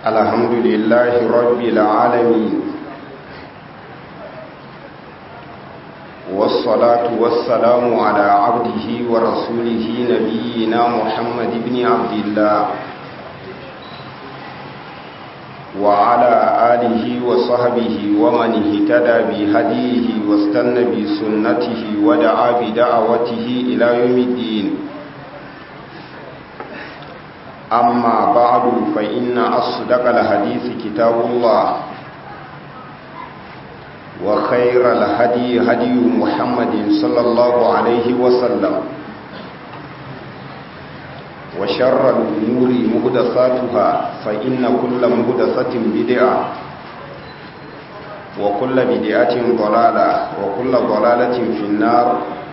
الحمد لله رب العالمين والصلاة والسلام على عبده ورسوله نبينا محمد بن عبد الله وعلى آله وصحبه ومن اهتدى بهديه واستنى بسنته ودعا بدعوته إلى يوم الدين أما بعد فإن أصدق الحديث كتاب الله وخير الهدي هدي محمد صلى الله عليه وسلم وشر الأمور مهدساتها فإن كل مهدسة بدعة وكل بدعة ضلالة وكل ضلالة في النار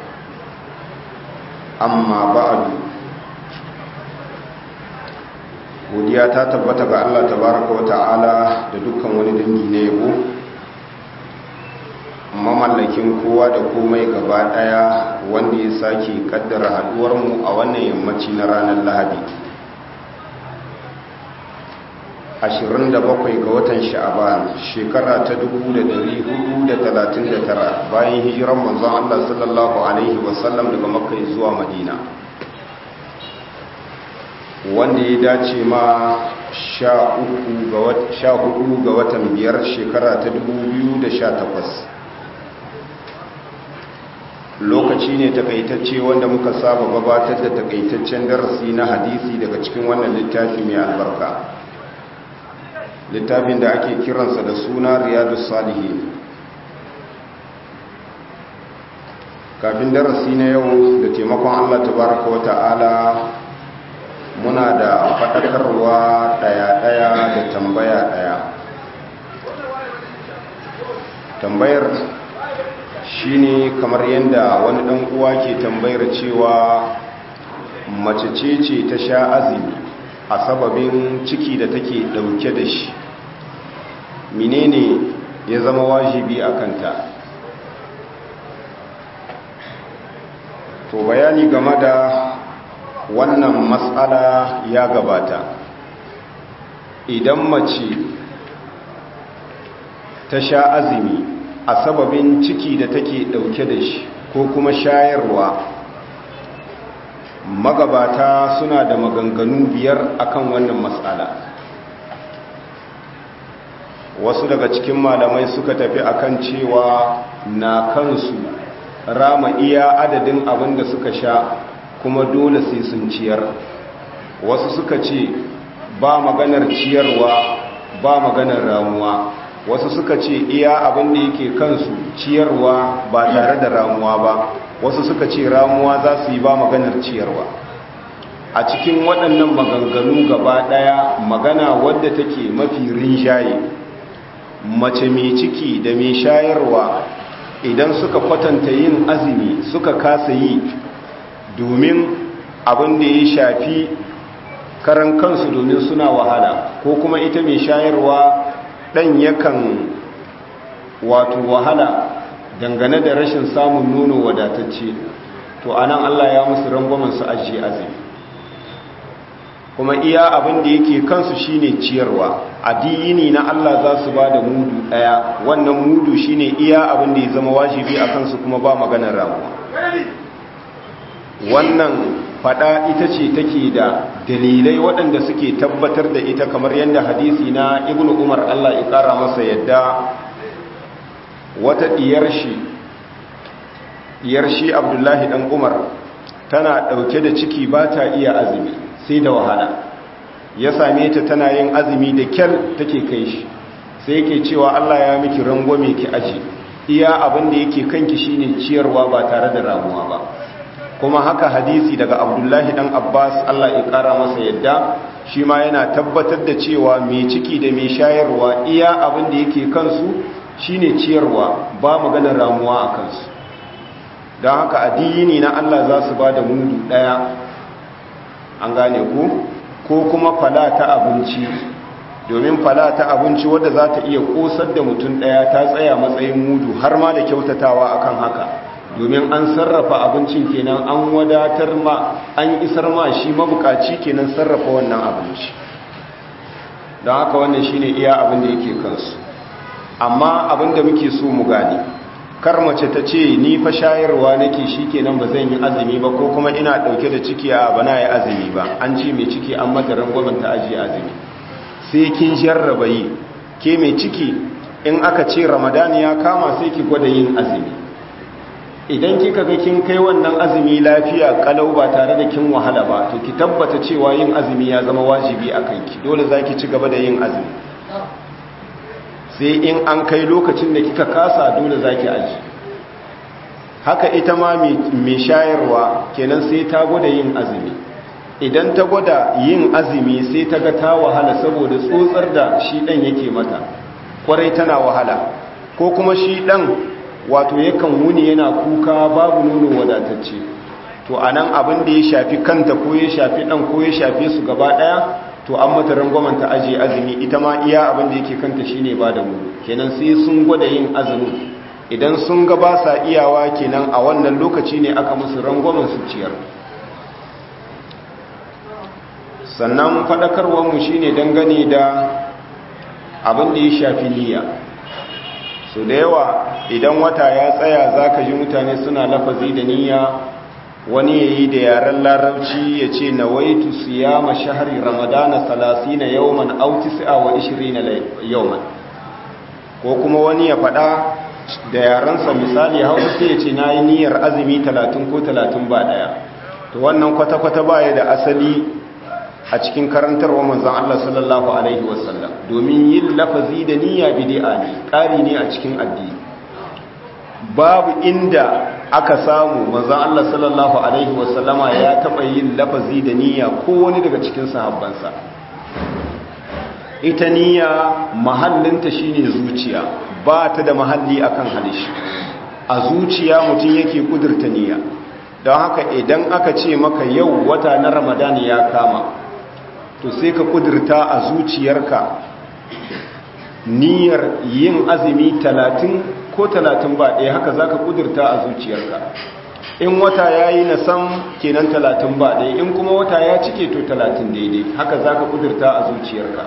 أما بعد godiya ta tabbata ga Allah tabaraka wa ta'ala da dukkan wani dangi na yabo mamallakin kowa da komai gaba daya wanda ya sake kaddara haduwar mu a wannan yammaci na ranar Lahadi 27 ga watan Sha'aban shekara ta 1439 bayan hijiran manzon Allah sallallahu alaihi wasallam daga Makka zuwa Madina wanda ya dace ma sha hudu ga watan biyar shekara ta takwas. lokaci ne takaitacce wanda muka saba gabatar da takaitaccen darasi na hadisi daga cikin wannan littafi mai albarka littafin da ake kiransa da suna riyadu salihin kafin darasi na yau da taimakon allah tabaraka wa ta'ala muna da faɗakarwa ɗaya-ɗaya da tambaya ɗaya tambayar shine kamar yadda wani ɗan uwa ke tambayar cewa mace ce ce ta sha azumi a sababin ciki da take ɗauke da shi menene ya zama wajibi a kanta to bayani game da wannan matsala ya gabata idan mace ta sha azumi a sababin ciki da take dauke da shi ko kuma shayarwa magabata suna da maganganu biyar akan wannan matsala wasu daga cikin malamai suka tafi akan cewa na kansu rama iya adadin abin da suka sha kuma dole sai sun ciyar wasu suka ce ba maganar ciyarwa ba maganar ramuwa wasu suka ce iya abin da yake kansu ciyarwa ba tare da ramuwa ba wasu suka ce ramuwa za su yi ba maganar ciyarwa a cikin waɗannan maganganu gaba ɗaya magana wadda take mafi rinjaye mace mai ciki da mai shayarwa idan suka kwatanta yin azumi suka kasa yi domin abin da ya shafi karan kansu domin suna wahala ko kuma ita mai shayarwa ɗan yakan wato wahala dangane da rashin samun nono wadatacce to anan Allah ya musu rangwamen su ajiye azumi kuma iya abin da yake kansu shine ciyarwa addini na Allah za su ba da mudu ɗaya wannan mudu shine iya abin da ya zama wajibi a kansu kuma ba maganar ramuwa wannan fada ita ce take da dalilai waɗanda suke tabbatar da ita kamar yadda hadisi na ibnu umar Allah ya ƙara masa yadda wata diyar shi diyar shi abdullahi dan umar tana ɗauke da ciki ba ta iya azumi sai da wahala ya same ta tana yin azumi da kyar take kai shi sai yake cewa Allah ya miki rangwame ki aji iya abin da yake kanki shine ciyarwa ba tare da ramuwa ba kuma haka hadisi daga abdullahi dan abbas allah ya kara masa yadda shi ma yana tabbatar da cewa mai ciki da mai shayarwa iya abin da yake kansu shine ciyarwa ba maganar ramuwa a kansu don haka addini na allah za su ba da mudu ɗaya an gane ku ko kuma fala ta abinci domin fala ta abinci wadda za ta iya kosar da mutum ɗaya ta tsaya matsayin mudu har ma da kyautatawa akan haka domin an sarrafa abincin kenan an wadatar ma an isar ma shi mabukaci kenan sarrafa wannan abinci don haka wannan shine iya abin da yake kansu amma abin da muke so mu gane kar mace ta ce ni fa shayarwa nake shikenan ba zan yi azumi ba ko kuma ina dauke da ciki a bana yi azumi ba an ce mai ciki an mata rangwamen ta ajiye azumi sai kin jarraba yi ke mai ciki in aka ce ramadan ya kama sai ki gwada yin azumi idan kika ga kin kai wannan azumi lafiya kalau ba tare da kin wahala ba to ki tabbata cewa yin azumi ya zama wajibi a kanki dole zaki ci gaba da yin azumi sai in an kai lokacin da kika kasa dole zaki aji haka ita ma mai shayarwa kenan sai ta gwada yin azumi idan ta gwada yin azumi sai ta ga ta wahala saboda tsotsar da shi dan yake mata kwarai tana wahala ko kuma shi dan wato yakan wuni yana kuka babu nono wadatacce to anan abin da ya shafi kanta ko ya shafi dan ko ya shafe su gaba daya to an mata rangwamen ta aje azumi ita ma iya abin da yake kanta shine ba da mu kenan sai sun gwada yin azumi idan sun ga ba sa iyawa kenan a wannan lokaci ne aka musu rangwamen su ciyar sannan faɗakarwar mu shine dangane da abin da ya shafi niyya so da yawa idan wata ya tsaya zaka ji mutane suna lafazi da niyya wani ya yi da yaren larabci ya ce na waitu siyama shahari ramadana salasina yawman auti sa'a wa ishirina yawman ko kuma wani ya faɗa da yarensa misali hausa sai ya ce na yi niyyar azumi talatin ko talatin ba ɗaya to wannan kwata-kwata baya da asali a cikin karantarwa manzan Allah sallallahu Alaihi wasallam domin yin lafazi da niyya bidi'a ne ƙari ne a cikin addini babu inda aka samu manzan Allah sallallahu Alaihi wasallama ya taɓa yin lafazi da niyya ko wani daga cikin sahabbansa ita niyya mahallinta shine zuciya ba ta da mahalli akan halishi a zuciya mutum yake kudurta niyya don haka idan aka ce maka yau wata na ramadan ya kama to sai ka kudurta a zuciyarka niyyar yin azumi talatin ko talatin ba ɗaya haka za ka kudurta a zuciyarka in wata ya yi na sam kenan talatin ba ɗaya in kuma wata ya cike to talatin daidai haka za ka kudurta a zuciyarka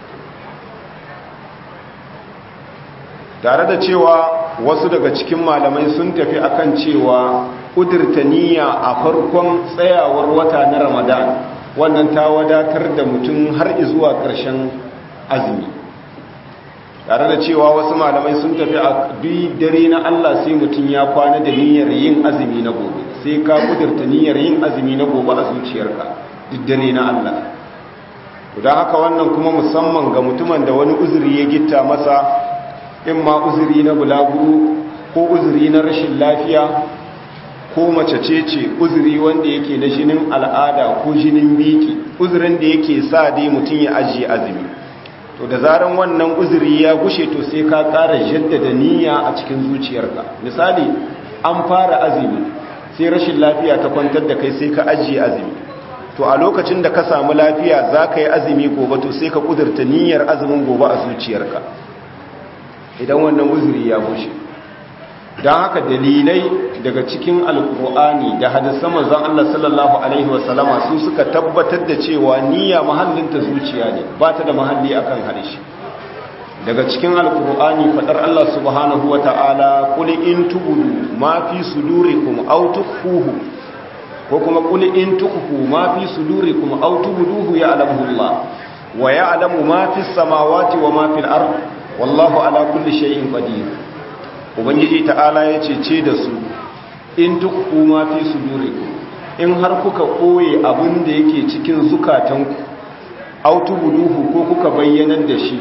tare da cewa wasu daga cikin malamai sun tafi akan cewa kudurta niyya a farkon tsayawar wata na ramadan wannan ta wadatar da mutum har zuwa ƙarshen azumi tare da cewa wasu malamai sun tafi a duk dare na Allah sai mutum ya kwana da niyyar yin azumi na gobe sai ka kudurta niyyar yin azumi na gobe a zuciyarka duk dare na Allah don haka wannan kuma musamman ga mutumin da wani uzuri ya gitta masa in ma uzuri na bulaguro ko uzuri na rashin lafiya ko mace ce ce uzuri wanda yake na jinin al'ada ko jinin biki uzurin da yake sa dai mutum ya ajiye azumi to da zaran wannan uzuri ya gushe to sai ka ƙara jaddada niyya a cikin zuciyarka misali an fara azumi sai rashin lafiya ta kwantar da kai sai ka ajiye azumi to a lokacin da ka samu lafiya za ka yi azumi gobe to sai ka kudurta niyyar azumin gobe a zuciyarka idan wannan uzuri ya gushe don haka dalilai daga cikin alkur'ani da hadisan manzon Allah sallallahu alaihi wasallama su suka tabbatar da cewa niyya mahallinta zuciya ne ba ta da mahalli akan harshe daga cikin alkur'ani fadar Allah subhanahu wata'ala qul in tubudu ma fi sudurikum aw tukhfuhu ko kuma qul in tukhfu ma fi sudurikum aw tubuduhu ya'lamuhu Allah wa ya'lamu ma fi samawati wa ma fil ard wallahu ala kulli shay'in qadir ubangiji ta'ala ya ce da su in duk kuma fi su in har kuka koye abin da yake cikin zukatanku autu buduhu ko kuka bayyanar da shi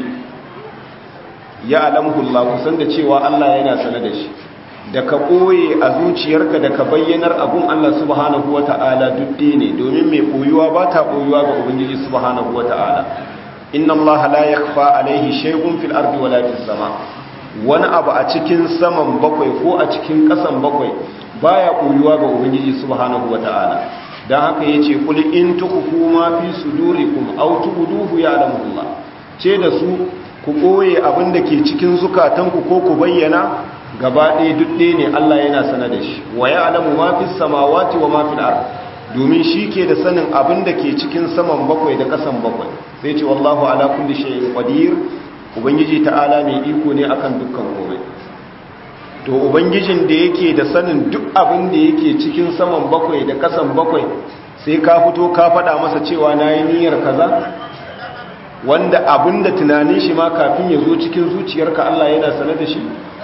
ya alamhullah kusan da cewa Allah yana sane da shi da ka koye a zuciyarka da ka bayyanar abun Allah subhanahu wata'ala dudde ne domin mai koyuwa ba ta koyuwa ga ubangiji subhanahu wata'ala inna Allah la yakhfa alaihi shay'un fil ardi wala fis sama' wani abu a cikin saman bakwai ko a cikin ƙasan bakwai baya koyuwa ga ubangiji subhanahu wata'ala dan haka yace kul in tukhfu ma fi sudurikum aw tubduhu ya'lamullah ce da su ku koye abin da ke cikin zukatanku ko ku bayyana gaba ɗaya duk ɗaya ne Allah yana sana da shi wa ya'lamu ma fi samawati wa ma fil ard domin shi ke da sanin abin da ke cikin saman bakwai da kasan bakwai sai ce wallahu ala kulli shay'in qadir ubangiji ta'ala mai iko ne akan dukkan komai to ubangijin da yake da sanin duk abin da yake cikin saman bakwai da kasan bakwai sai ka fito ka faɗa masa cewa nayi niyyar kaza wanda abin da tunanin shi ma kafin ya zo cikin zuciyarka Allah yana sanar da shi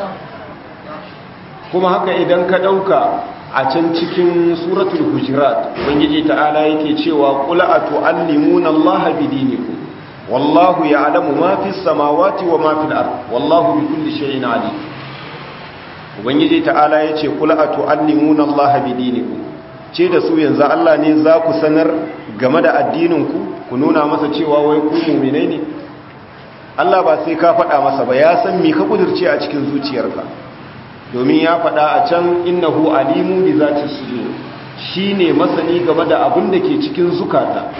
kuma haka idan ka ɗauka a can cikin suratul hujurat ubangiji ta'ala yake cewa qul atu'allimuna allaha bidinikum wallahu ya'lamu ma fis samawati wa ma fil ard wallahu bikulli shay'in alim ubangiji ta'ala yace qul atu'allimuna allaha bidinikum ce da su yanzu Allah ne za ku sanar game da addinin ku ku nuna masa cewa wai ku mu'minai ne Allah ba sai ka faɗa masa ba ya san me ka kudirce a cikin zuciyarka domin ya faɗa a can innahu alimu bi zati sudur shine masani game da abin da ke cikin zukata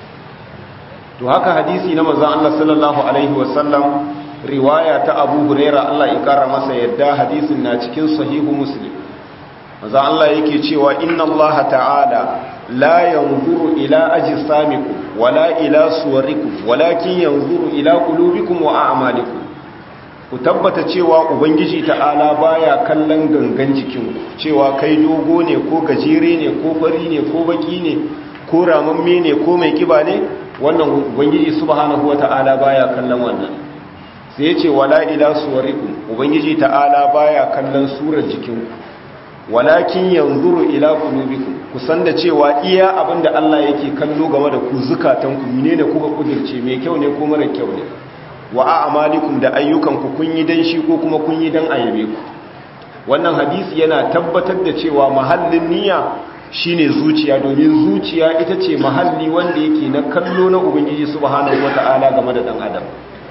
to haka hadisi na manzon Allah sallallahu alaihi wasallam riwaya ta Abu Huraira Allah ya kara masa yadda hadisin na cikin sahihu Muslim manzon Allah yake cewa inna Allah ta'ala la yanzuru ila ajsamikum wala ila suwarikum walakin yanzuru ila qulubikum wa a'malikum ku tabbata cewa ubangiji ta'ala baya kallon gangan jikinku cewa kai dogo ne ko gajere ne ko fari ne ko baki ne ko ramamme ne ko mai kiba ne wannan ubangiji subhanahu wata'ala baya kallon wannan sai yace wala ila suwarikum ubangiji ta'ala baya kallon surar jikinku walakin yanzuru ila qulubikum ku san da cewa iya abinda Allah yake kallo game da ku zukatanku menene kuka kudirce mai kyau ne ko mara kyau ne wa a'malikum da ayyukanku kun yi dan shi ko kuma kun yi dan ayabe ku wannan hadisi yana tabbatar da cewa mahallin niyya shine zuciya domin zuciya ita ce mahalli wanda yake na kallo na ubangiji subhanahu wata'ala game da dan adam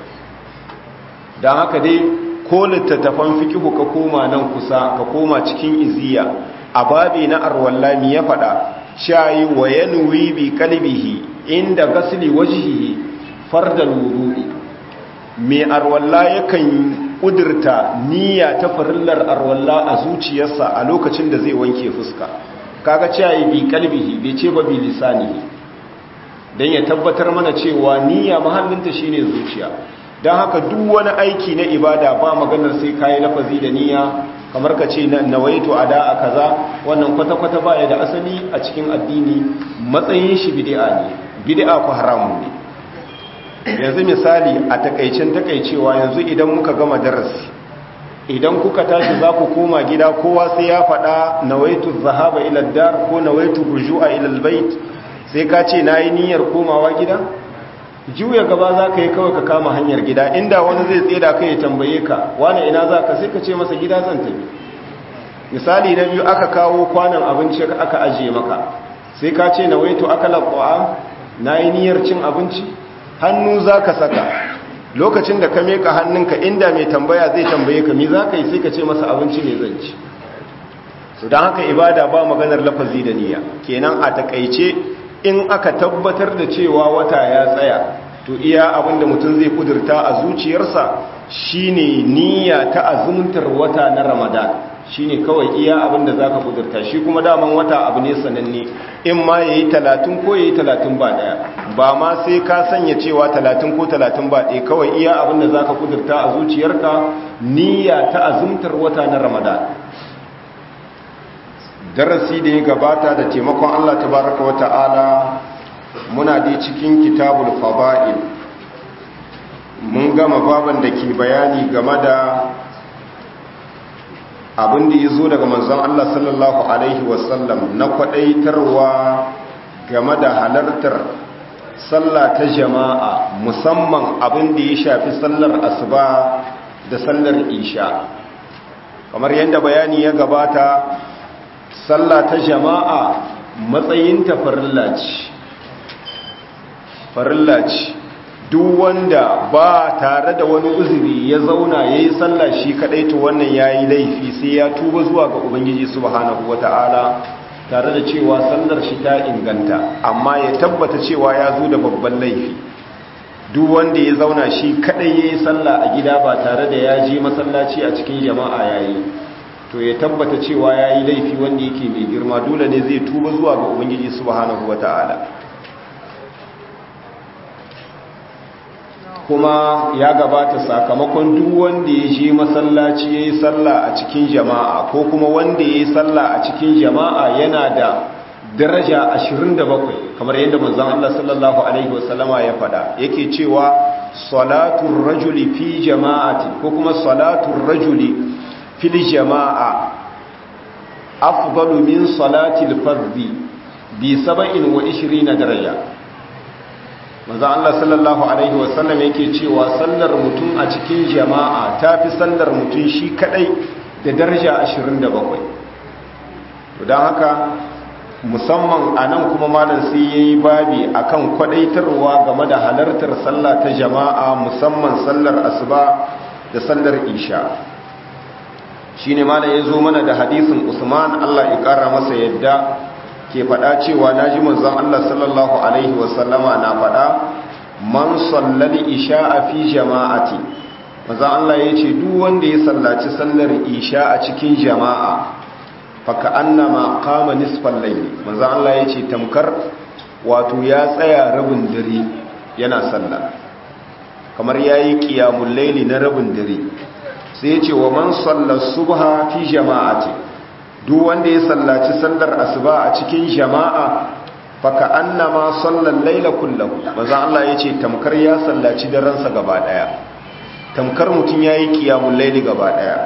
dan haka dai ko littattafan fiqhu ka koma nan kusa ka koma cikin iziya a babi na arwallami ya fada shayi wa yanwi bi qalbihi inda gasli wajhihi fardal wudu'i mai arwalla yakan kudurta niyya ta farillar arwalla a zuciyarsa a lokacin da zai wanke fuska kaga cewa bi kalbihi bai ce ba bi lisanihi dan ya tabbatar mana cewa niyya mahallinta shine zuciya dan haka duk wani aiki na ibada ba maganar sai kai lafazi da niyya kamar ka ce nawaitu ada a kaza wannan kwata-kwata baya da asali a cikin addini matsayin shi bid'a ne bid'a ko haramun ne yanzu misali a takaicin takaicewa yanzu idan muka gama darasi idan kuka tashi za ku koma gida kowa sai ya faɗa nawaitu zahaba ila dar ko nawaitu rujua ila albayt sai ka ce nayi niyyar komawa gida juya gaba za ka yi kawai ka kama hanyar gida inda wani zai tseda kai ya tambaye ka wani ina za ka sai ka ce masa gida zan tafi misali na biyu aka kawo kwanan abinci aka ajiye maka sai ka ce nawaitu akala ta'am nayi niyyar cin abinci hannu za ka saka lokacin da ka meka hannunka inda mai tambaya zai tambaye ka mi za ka yi sai ka ce masa abinci ne zanci su don haka ibada ba maganar lafazi da niyya kenan a takaice in aka tabbatar da cewa wata ya tsaya to iya abinda mutum zai kudurta a zuciyarsa shine niyya ta azumtar wata na ramadan shine kawai iya abinda zaka kudurta shi kuma daman wata abu ne sananne in ma yayi 30 ko yayi 30 ba daya ba ma sai ka sanya cewa 30 ko 30 ba daya kawai iya abinda zaka kudurta a zuciyarka niyya ta azumtar wata na ramadan darasi da ya gabata da taimakon Allah tabaraka wa ta'ala muna da cikin kitabul fada'il mun gama baban da ke bayani game da abin da ya zo daga manzon Allah sallallahu Alaihi wasallam na kwadaitarwa game da halartar sallah ta jama'a musamman abin da ya shafi sallar asuba da sallar isha kamar yadda bayani ya gabata sallah ta jama'a matsayinta farilla ce farilla ce duk wanda ba tare da wani uzuri ya zauna ya yi sallah shi kadai to wannan ya yi laifi sai ya tuba zuwa ga ubangiji subhanahu wata'ala tare da cewa sallar shi ta inganta amma ya tabbata cewa ya zo da babban laifi duk wanda ya zauna shi kadai ya yi sallah a gida ba tare da ya je masallaci a cikin jama'a ya yi to ya tabbata cewa ya yi laifi wanda yake mai girma dole ne zai tuba zuwa ga ubangiji subhanahu wata'ala kuma ya gabata sakamakon duk wanda ya je masallaci ya yi sallah a cikin jama'a ko kuma wanda ya yi sallah a cikin jama'a yana da daraja 27 kamar yadda manzon Allah sallallahu alaihi wasallama ya faɗa yake cewa salatul rajuli fi jama'ati ko kuma salatul rajuli fil jama'a afdalu min salatil fardhi bi 27 daraja manzon Allah sallallahu alaihi wasallam yake cewa sallar mutum a cikin jama'a tafi sallar mutum shi kadai da daraja 27 don haka musamman a nan kuma malam sai ya yi babi akan kwadaitarwa game da halartar sallah ta jama'a musamman sallar asuba da sallar isha shi ne malam ya zo mana da hadisin usman allah ya kara masa yadda ke faɗa cewa na ji manzon allah sallallahu alaihi wasallama na faɗa man sallali isha a fi jama'ati manzon allah ya ce duk wanda ya sallaci sallar isha a cikin jama'a faka annama kama nisfan laili manzo Allah yace tamkar wato ya tsaya rabin dare yana sallah kamar yayi qiyamul laili na rabin dare sai yace wa man salla subha fi jama'ati duk wanda ya sallaci sallar asuba a cikin jama'a faka annama salla laila kullahu manzo Allah yace tamkar ya sallaci daren sa gaba daya tamkar mutun yayi qiyamul laili gaba daya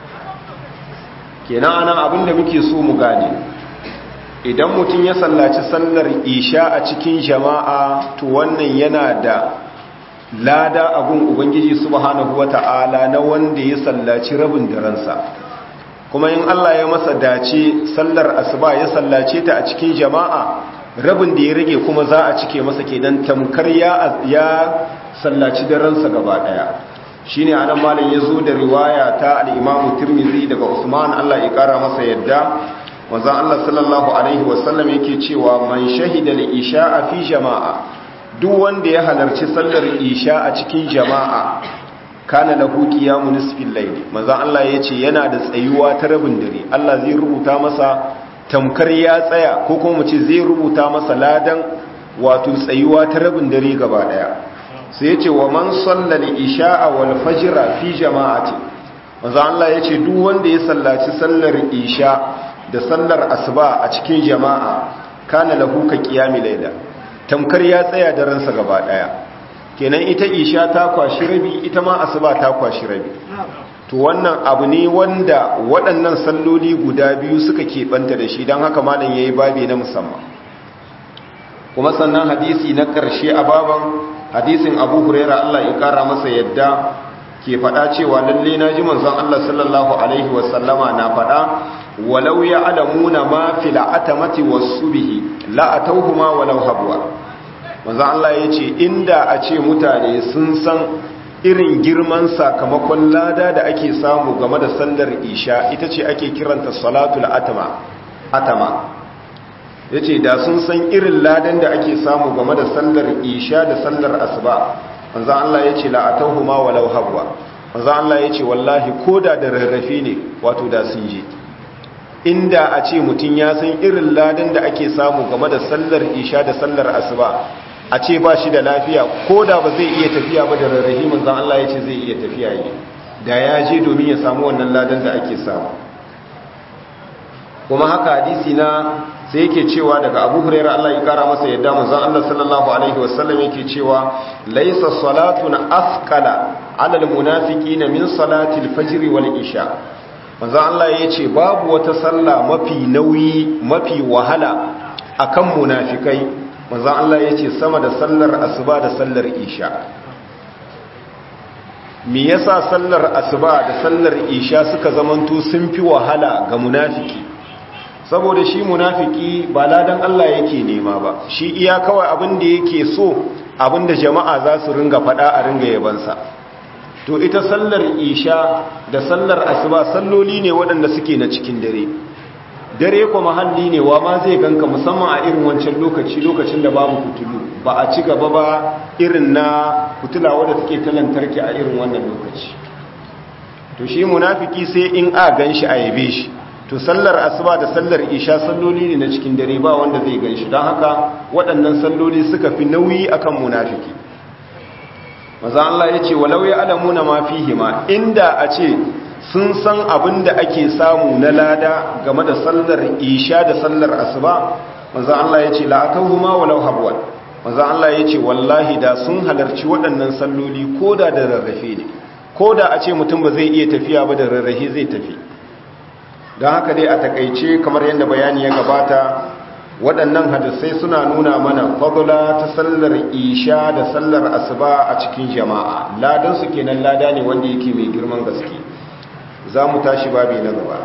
kenan anan abinda muke so mu gane idan mutum ya sallaci sallar isha a cikin jama'a to wannan yana da lada abun ubangiji subhanahu wata'ala na wanda ya sallaci rabin daransa kuma in Allah ya masa dace sallar asuba ya sallace ta a cikin jama'a rabin da ya rage kuma za a cike masa kenan tamkar ya ya sallaci daransa gaba daya shine anan malam yazo da riwaya ta al-Imam Tirmidhi daga Usman Allah ya kara masa yadda manzon Allah sallallahu alaihi wasallam yake cewa man shahida al-isha'a fi jama'a duk wanda ya halarci sallar isha a cikin jama'a kana lahu qiyamu nisfil layl manzon Allah yace yana da tsayuwa ta rabin dare Allah zai rubuta masa tamkar ya tsaya ko kuma mu ce zai rubuta masa ladan wato tsayuwa ta rabin dare gaba daya sai yace wa man sallal isha'a wal fajra fi jama'ati manzo Allah yace duk wanda ya sallaci sallar isha da sallar asuba a cikin jama'a kana lahu ka qiyami layla tamkar ya tsaya da ransa gaba daya kenan ita isha ta kwashi rabi ita ma asuba ta kwashi rabi to wannan abu ne wanda waɗannan salloli guda biyu suka keɓanta da shi don haka malam yayi babi na musamman kuma sannan hadisi na ƙarshe a baban hadisin abu huraira Allah ya kara masa yadda ke faɗa cewa lalle na ji manzon Allah sallallahu alaihi wasallama na faɗa walau ya alamuna ma fil atamati was-subhi la atawhuma walau habwa manzon Allah yace inda a ce mutane sun san irin girman sakamakon lada da ake samu game da sallar isha ita ce ake kiranta salatul atama atama ya ce da sun san irin ladan da ake samu game da sallar isha da sallar asuba wanzan Allah ya ce la'atahu ma walau habwa wanzan Allah ya ce wallahi ko da da rarrafe ne wato da sun je inda a ce mutum ya san irin ladan da ake samu game da sallar isha da sallar asuba a ce ba shi da lafiya ko da ba zai iya tafiya ba da rarrafe wanzan Allah ya ce zai iya tafiya yi da ya je domin ya samu wannan ladan da ake samu kuma haka hadisi na sai yake cewa daga abu huraira Allah ya kara masa yadda manzon Allah sallallahu alaihi wasallam yake cewa laysa salatun asqala ala almunafiqina min salati alfajr wal isha manzon Allah yace babu wata sallah mafi nauyi mafi wahala akan munafikai manzon Allah yace sama da sallar asuba da sallar isha me yasa sallar asuba da sallar isha suka zamanto sun fi wahala ga munafiki saboda shi munafiki ba ladan Allah yake nema ba shi iya kawai abin da yake so abin da jama'a za su ringa fada a ringa yabansa to ita sallar isha da sallar asuba salloli ne waɗanda suke na cikin dare dare ko mahalli ne wa ma zai ganka musamman a irin wancan lokaci lokacin da babu fitulu ba a ci gaba ba irin na fitula wadda take ta lantarki a irin wannan lokaci to shi munafiki sai in a gan shi a yabe shi to sallar asuba da sallar isha salloli ne na cikin dare ba wanda zai gan shi don haka waɗannan salloli suka fi nauyi akan munafiki maza Allah ya ce walau ya alamuna ma fihima inda a ce sun san abin da ake samu na lada game da sallar isha da sallar asuba maza Allah ya ce la'akauhuma walau habwan maza Allah ya ce wallahi da sun halarci waɗannan salloli ko da da rarrafe ne ko da a ce mutum ba zai iya tafiya ba da rarrafe zai tafi don haka dai a takaice kamar yadda bayani ya gabata waɗannan hadisai suna nuna mana fadula ta sallar isha da sallar asuba a cikin jama'a ladan su kenan lada ne wanda yake mai girman gaske za mu tashi babi na gaba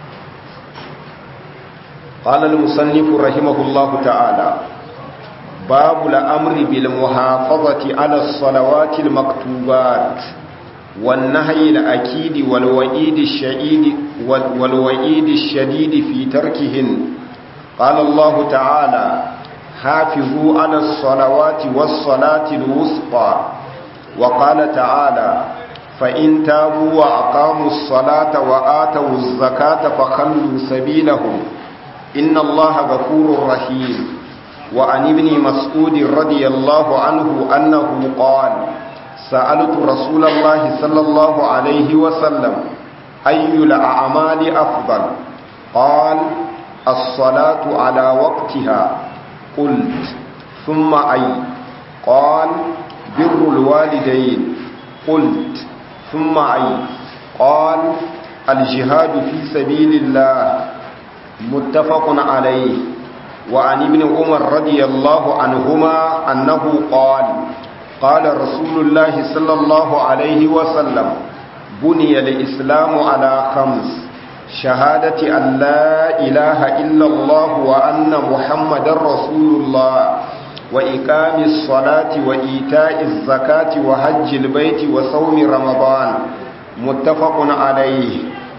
قال المصنف رحمه الله تعالى باب الأمر بالمحافظة على الصلوات المكتوبات والنهي الأكيد والوئيد الشديد والوئيد الشديد في تركهن قال الله تعالى حافظوا على الصلوات والصلاة الوسطى وقال تعالى فإن تابوا وأقاموا الصلاة وآتوا الزكاة فخلوا سبيلهم إن الله غفور رحيم وعن ابن مسعود رضي الله عنه أنه قال سألت رسول الله صلى الله عليه وسلم أي الأعمال أفضل قال الصلاة على وقتها قلت ثم أي قال بر الوالدين قلت ثم أي قال الجهاد في سبيل الله متفق عليه وعن ابن عمر رضي الله عنهما أنه قال قال رسول الله صلى الله عليه وسلم بني الإسلام على خمس شهادة أن لا إله إلا الله وأن محمد رسول الله وإقام الصلاة وإيتاء الزكاة وحج البيت وصوم رمضان متفق عليه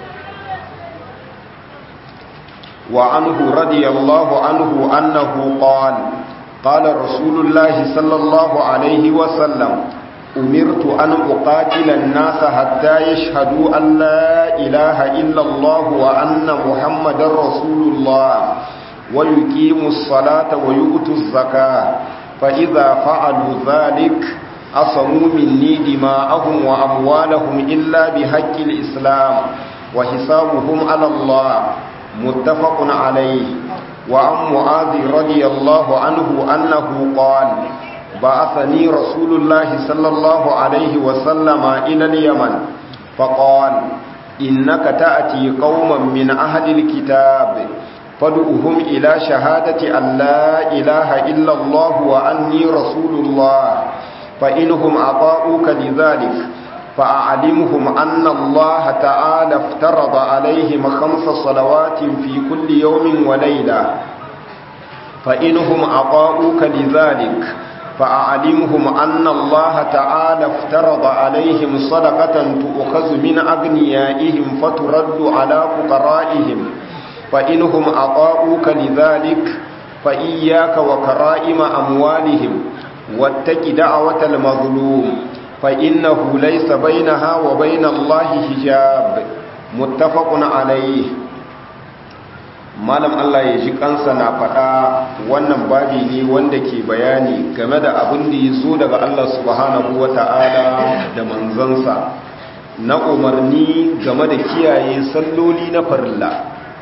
وعنه رضي الله عنه أنه قال قال رسول الله صلى الله عليه وسلم أمرت أن أقاتل الناس حتى يشهدوا أن لا إله إلا الله وأن محمد رسول الله ويقيموا الصلاة ويؤتوا الزكاة فإذا فعلوا ذلك أصموا مني دماءهم وأموالهم إلا بحق الإسلام وحسابهم على الله متفق عليه وعن معاذ رضي الله عنه أنه قال بعثني رسول الله صلى الله عليه وسلم إلى اليمن فقال إنك تأتي قوما من أهل الكتاب فادعوهم إلى شهادة أن لا إله إلا الله وأني رسول الله فإنهم أطاؤوك لذلك فأعلمهم أن الله تعالى افترض عليهم خمس صلوات في كل يوم وليلة فإنهم أطاؤوك لذلك فأعلمهم أن الله تعالى افترض عليهم صدقة تؤخذ من أغنيائهم فترد على فقرائهم فإنهم أطاؤوك لذلك فإياك وكرائم أموالهم واتك دعوة المظلوم فإنه ليس بينها وبين الله حجاب متفق عليه malam Allah ya ji kansa na faɗa wannan babi ne wanda ke bayani game da abin da ya zo daga Allah subhanahu wa ta'ala da manzansa na umarni game da kiyaye salloli na farilla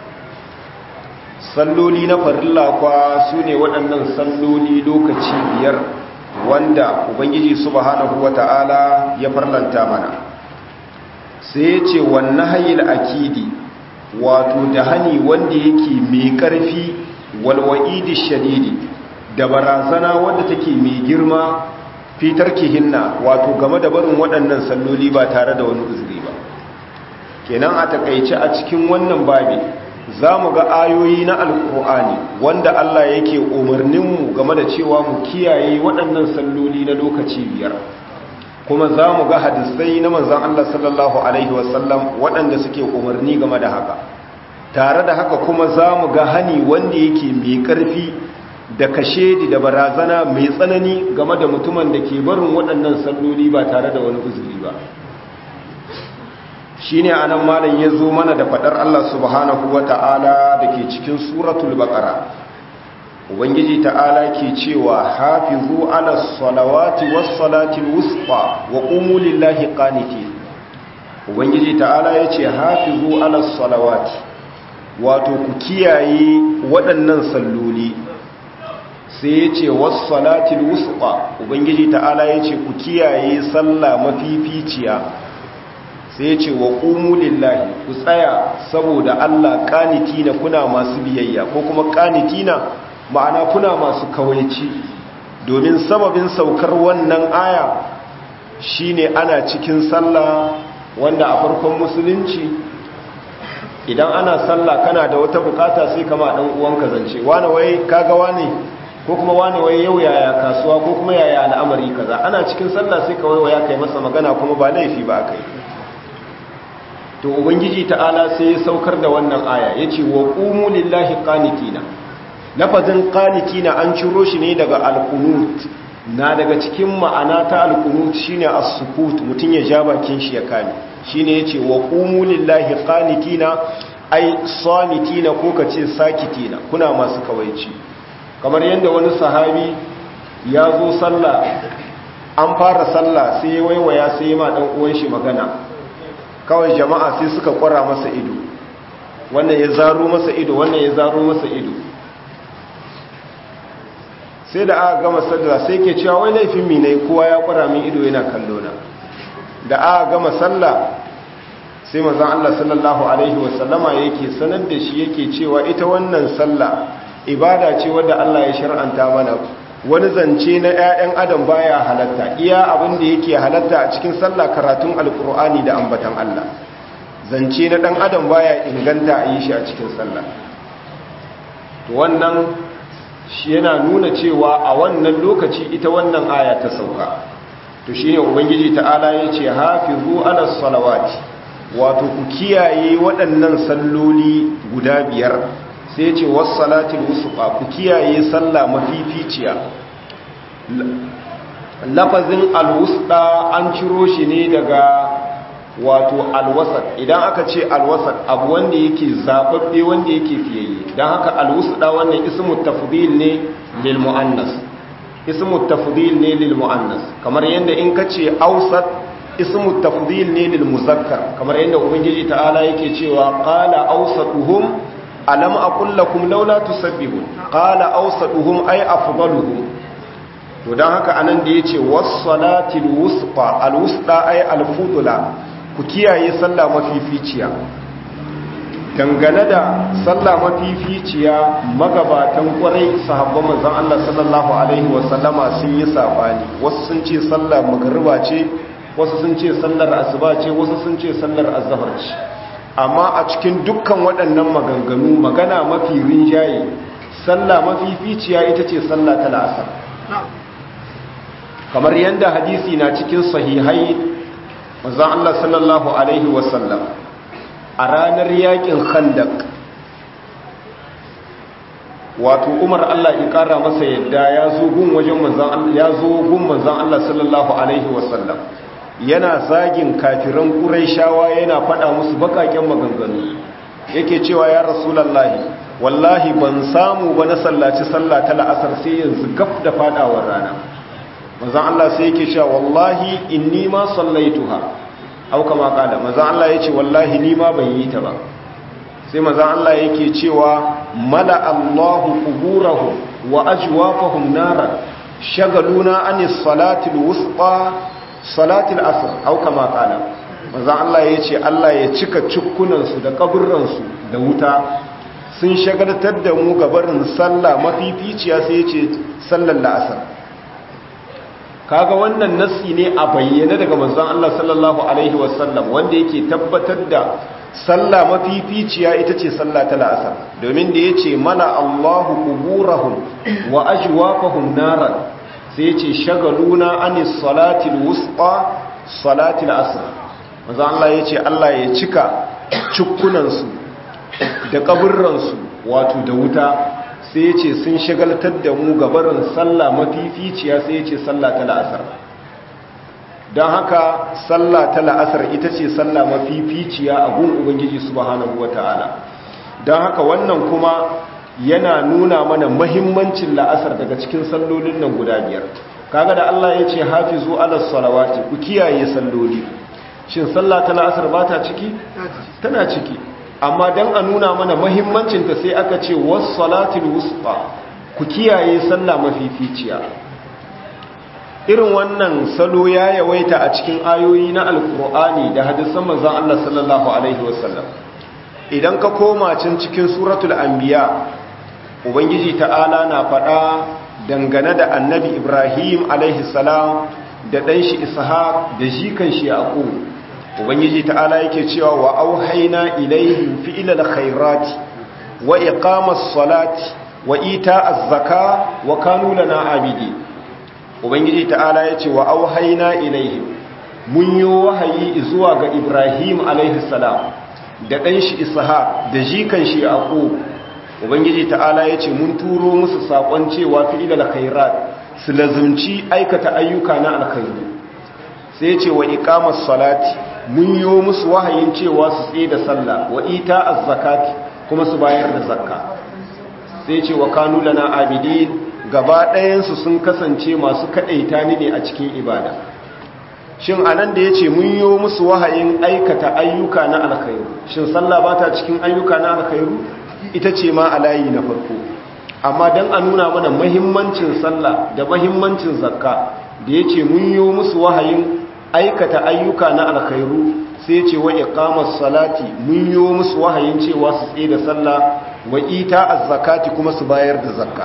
salloli na farilla kwa su ne waɗannan salloli lokaci biyar wanda ubangiji subhanahu wata'ala ya farlanta mana sai ya ce wannan hayil akidi wato da hani wanda yake mai ƙarfi walwa'idi shadidi da barazana wanda take mai girma fitar kihinna wato game da barin waɗannan salloli ba tare da wani uzuri ba kenan a takaice a cikin wannan babi za mu ga ayoyi na alkur'ani wanda Allah yake umarninmu game da cewa mu kiyaye waɗannan salloli na lokaci biyar kuma za mu ga hadisai na manzan Allah sallallahu Alaihi wasallam waɗanda suke umarni game da haka tare da haka kuma za mu ga hani wanda yake mai ƙarfi da kashe da barazana mai tsanani game da mutumin da ke barin waɗannan salloli ba tare da wani uzuri ba shine anan malam ya zo mana da fadar Allah subhanahu wata'ala dake cikin suratul baqara ubangiji ta'ala ke cewa hafizu ala salawati was salati wusta wa qumu lillahi qanitin ubangiji ta'ala yace hafizu ala salawati wato ku kiyaye waɗannan salloli sai yace was salati wusta ubangiji ta'ala yace ku kiyaye sallah mafificiya sai ce wa ƙumu lillahi ku tsaya saboda Allah ƙanitina kuna masu biyayya ko kuma ƙanitina ma'ana kuna masu kawaici domin sababin saukar wannan aya shine ana cikin sallah wanda a farkon musulunci idan ana sallah kana da wata bukata sai kama dan uwanka zance wani wai kaga wani ko kuma wani wai yau yaya kasuwa ko kuma yaya al'amari kaza ana cikin sallah sai kawai waya kai masa magana kuma ba laifi ba kai to ubangiji ta'ala sai ya saukar da wannan aya yace wa qumu lillahi qanitina lafazin qanitina an ciro shi ne daga alqunut na daga cikin ma'ana ta alqunut shine as-sukut mutun ya ja bakin shi ya kame shine yace wa qumu lillahi qanitina ai samitina ko kace sakitina kuna masu kawaici kamar yadda wani sahabi ya zo sallah an fara sallah sai ya waiwaya sai ya ma dan uwan shi magana kawai jama'a sai suka kwara masa ido wannan ya zaro masa ido wannan ya zaro masa ido sai da aka gama sallah sai ke cewa wai laifin mi ne kowa ya kwara min ido yana kallo na da aka gama sallah sai manzon Allah sallallahu alaihi wasallama yake sanar da shi yake cewa ita wannan sallah ibada ce wadda Allah ya shar'anta mana wani zance na 'ya'yan adam baya halatta iya abin da yake halatta a cikin sallah karatun alkur'ani da ambatan Allah zance na dan adam baya inganta a yi shi a cikin sallah to wannan shi yana nuna cewa a wannan lokaci ita wannan aya ta sauka to shine ubangiji ta'ala yace hafizu ala salawati wato ku kiyaye waɗannan salloli guda biyar sai ce wasu salatin wusufa ku kiyaye sallah mafificiya lafazin alwusda an ciro shi ne daga wato alwasat idan aka ce alwasat abu wanda yake zababbe wanda yake fiyayye don haka alwusda wannan ismu tafdil ne lil muannas ismu tafdil ne lil muannas kamar yadda in ka ce ausat ismu tafdil ne lil muzakkar kamar yadda ubangiji ta'ala yake cewa qala ausatuhum alam aqul lakum laula tusabbihun qala awsaduhum ay afdaluhum to dan haka anan da yace was-salatil wusqa al-wusqa ay al-fudula ku kiyaye sallah mafificiya dangane da sallah mafificiya magabatan kwarai sahabban manzon Allah sallallahu alaihi wasallama sun yi sabani wasu sun ce sallar magriba ce wasu sun ce sallar asuba ce wasu sun ce sallar azhar ce amma a cikin dukkan waɗannan maganganu magana mafi rinjaye sallah mafificiya ita ce sallah ta la'asar kamar yadda hadisi na cikin sahihai mazan Allah sallallahu Alaihi wasallam a ranar yakin khandak wato umar Allah ya ƙara masa yadda ya zo gun wajen manzan Allah sallallahu Alaihi wasallam yana zagin kafiran ƙuraishawa yana faɗa musu baƙaƙen maganganu yake cewa ya rasulallahi wallahi ban samu ba na sallaci sallah ta la'asar sai yanzu gaf da faɗawar rana manzan Allah sai yake cewa wallahi inni ma sallaituha au kama kada manzan Allah yace wallahi ni ma ban yi ta ba sai manzan Allah yake cewa mala Allahu quburahum wa ajwafahum nara shagaluna anis salatil wusta salatil asr au kama kana manzan Allah yace Allah ya cika cukkunansu da kaburransu da wuta sun shagaltar da mu gabarin sallah mafificiya sai yace sallar la'asar kaga wannan nassi ne a bayyane daga manzon Allah sallallahu alaihi wasallam wanda yake tabbatar da sallah mafificiya ita ce sallah ta la'asar domin da yace mana Allahu quburahum wa ajwafahum naran sai yace shagaluna anis salatil wusta salatil asr manzon Allah yace Allah ya cika cukkunan su da kaburran su wato da wuta sai ya ce sun shagaltar da mu gabarin sallah mafificiya sai ya ce sallah ta la'asar don haka sallah ta la'asar ita ce sallah mafificiya a gun ubangiji subhanahu wata'ala don haka wannan kuma yana nuna mana mahimmancin la'asar daga cikin sallolin nan guda biyar kaga da Allah ya ce hafizu ala salawati ku kiyaye salloli shin sallah ta la'asar ba ta ciki tana ciki amma dan a nuna mana mahimmancin ta sai aka ce was salatul wusta ku kiyaye sallah mafificiya irin wannan salo ya yawaita a cikin ayoyi na alkur'ani da hadisan manzon Allah sallallahu alaihi wasallam idan ka koma can cikin suratul anbiya ubangiji ta'ala na faɗa dangane da annabi ibrahim alaihi salam da ɗan shi ishaq da jikan shi yaqub ubangiji ta'ala yake cewa wa auhayna ilaihim fi'lal khairati wa iqamas salati wa ita'az zaka wa kanu lana abidi ubangiji ta'ala yace wa auhayna ilaihim mun yi wahayi zuwa ga ibrahim alaihi salam da ɗan shi ishaq da jikan shi yaqub ubangiji ta'ala ya ce mun turo musu saƙon cewa fi'ilal khairat su lazumci aikata ayyuka na alkhairu sai ce wa iqamas salati mun yi musu wahayin cewa su tsaye da sallah wa ita az-zakati kuma su bayar da zakka sai ce wa kanu lana abidin gaba ɗayan su sun kasance masu kadaita ni ne a cikin ibada shin anan da yace mun yi musu wahayin aikata ayyuka na alkhairu shin sallah ba ta cikin ayyuka na alkhairu ita ce ma a layi na farko amma don a nuna mana mahimmancin sallah da mahimmancin zakka da ya ce mun yi musu wahayin aikata ayyuka na alkhairu sai ce wa iqamas salati mun yi musu wahayin cewa su tsaye da sallah wa ita az-zakati kuma su bayar da zakka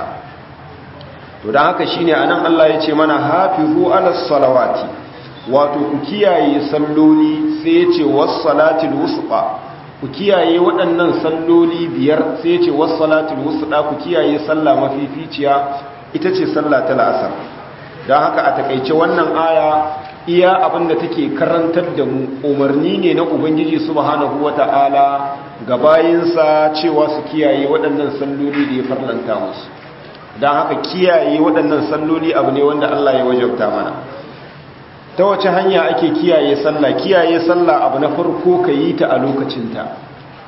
to dan haka shine anan Allah ya ce mana hafizu ala salawati wato ku kiyaye salloli sai ya ce was salatil wusta ku kiyaye waɗannan salloli biyar sai ce wasu salatul wusuɗa ku kiyaye sallah mafificiya ita ce sallah ta la'asar don haka a takaice wannan aya iya abinda take karantar da mu umarni ne na ubangiji subhanahu wata'ala ga bayinsa cewa su kiyaye waɗannan salloli da ya farlanta musu don haka kiyaye waɗannan salloli abu ne wanda Allah ya wajabta mana ta wace hanya ake kiyaye sallah kiyaye sallah abu na farko ka yi ta a lokacinta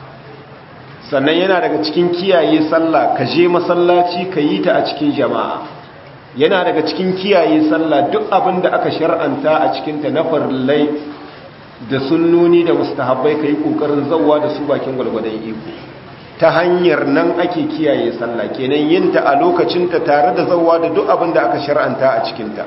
sannan yana daga cikin kiyaye sallah ka je masallaci ka yi ta a cikin jama'a yana daga cikin kiyaye sallah duk abin da aka shar'anta a cikinta na farillai da sunnoni da mustahabbai ka yi ƙoƙarin zauwa da su bakin gwalgwadon iko ta hanyar nan ake kiyaye sallah kenan yin ta a lokacinta tare da zauwa da duk abin da aka shar'anta a cikinta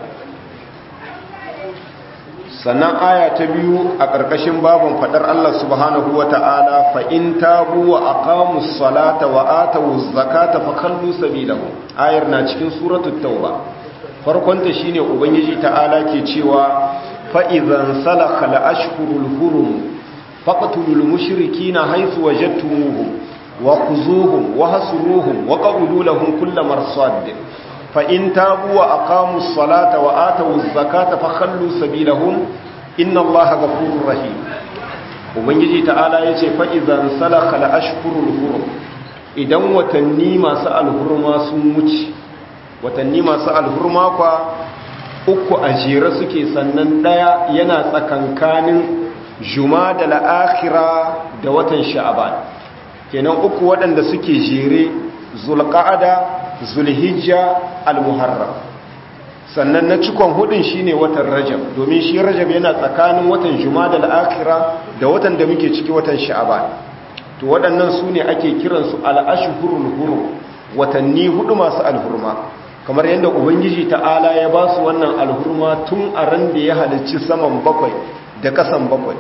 sannan aya ta biyu a ƙarƙashin babin faɗar Allah subhanahu wa ta'ala fa'in tabu wa aqamus salata wa atawu zakata fa kallu sabilahu ayar na cikin suratul tauba farkonta shine ubangiji ta'ala ke cewa fa idzan salakha al-ashhurul hurum faqtulul mushrikeena haythu wajadtumuhum wa khuzuhum wa hasuruhum wa qawlu lahum kull marsad فإن تابوا وأقاموا الصلاة وآتوا الزكاة فخلوا سبيلهم إن الله غفور رحيم ubangiji ta'ala ya ce fa'izan salaka da ashkurul hurum idan watanni masu alhurma sun wuce watanni masu alhurma kwa uku a jere suke sannan ɗaya yana tsakankanin juma da la'akira da watan sha'aban kenan uku waɗanda suke jere zulƙa'ada zulhijja al-muharram sannan na cikon hudun shine watan rajab domin shi rajab yana tsakanin watan jumada al-akhira da watan da muke ciki watan sha'ban to waɗannan su ne ake kiransu al-ashhurul hurum watanni hudu masu alhurma kamar yadda ubangiji ta'ala ya ba su wannan alhurma tun a ran da ya halicci saman bakwai da kasan bakwai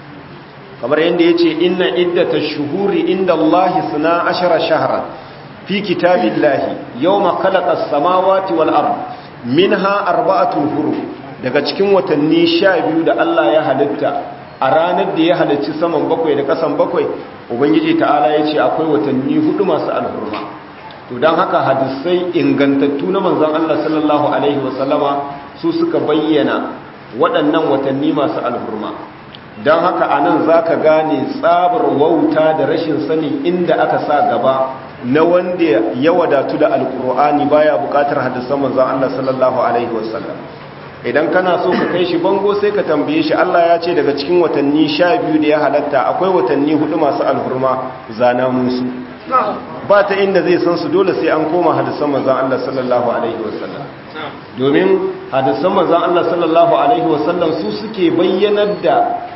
kamar yadda ya ce inna iddatash shuhuri inda Allahi suna ashara shahran في كتاب الله يوم خلق السماوات والأرض منها أربعة حروف daga cikin watanni sha biyu da Allah ya halitta a ranar da ya halicci saman bakwai da kasan bakwai ubangiji ta'ala ya ce akwai watanni hudu masu alhurma to don haka hadisai ingantattu na manzon Allah sallallahu alaihi wasallama su suka bayyana waɗannan watanni masu alhurma don haka anan zaka gane tsabar wauta da rashin sanin inda aka sa gaba na wanda ya wadatu da alkur'ani baya bukatar hadisan manzon Allah sallallahu alaihi wasallam idan kana so ka kai shi bango sai ka tambaye shi Allah ya ce daga cikin watanni sha biyu da ya halatta akwai watanni hudu masu alhurma zana musu ba ta inda zai san su dole sai an koma hadisan manzon Allah sallallahu alaihi wasallam domin hadisan manzon Allah sallallahu alaihi wasallam su suke bayyanar da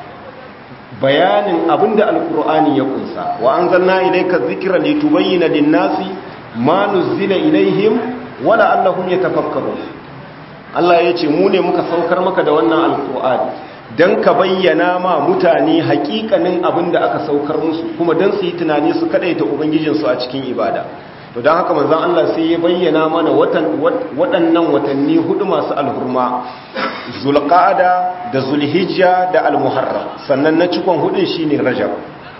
bayanin abinda alkur'ani ya kunsa wa anzalna ilayka dhikra litubayyana lin-nasi ma nuzila ilaihim wa la'allahum yatafakkarun Allah ya ce mu ne muka saukar maka da wannan alkur'ani dan ka bayyana ma mutane hakikanin abinda aka saukar musu kuma dan su yi tunani su kadaita ubangijin su a cikin ibada to dan haka manzon Allah sai ya bayyana mana watan waɗannan watanni hudu masu alhurma zulqa'ada da zulhijja da almuharram sannan na cikon hudun shine rajab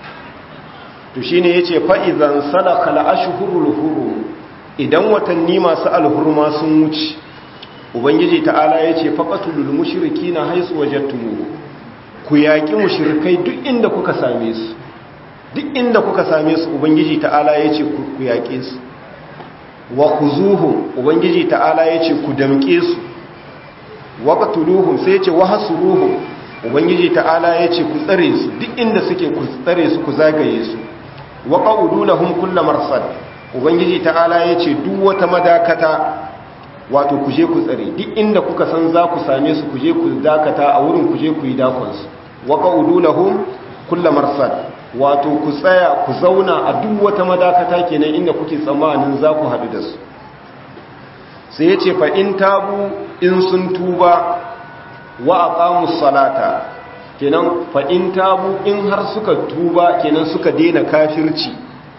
to shine yace fa idan salaka al-ashhurul hurum idan watanni masu alhurma sun wuce ubangiji ta'ala yace faqatulul mushrikina haisu wajadtumuhu ku yaki mushrikai duk inda kuka same su duk inda kuka same su ubangiji ta'ala yace ku yake su wa khuzuhum ubangiji ta'ala yace ku damke su waqtuluhum sai yace wahsuruhum ubangiji ta'ala yace ku tsare su duk inda suke ku tsare su ku zagaye su waqaudu lahum kullu marsad ubangiji ta'ala yace duk wata madakata wato ku je ku tsare duk inda kuka san za ku same su ku je ku dakata a wurin ku je ku yi dakon su waqaudu lahum kullu marsad wato ku tsaya ku zauna a duk wata madakata kenan inda kuke tsammanin za ku haɗu da su sai ya ce fa'in tabu in sun tuba wa a ƙamus salata kenan fa'in tabu in har suka tuba kenan suka daina kafirci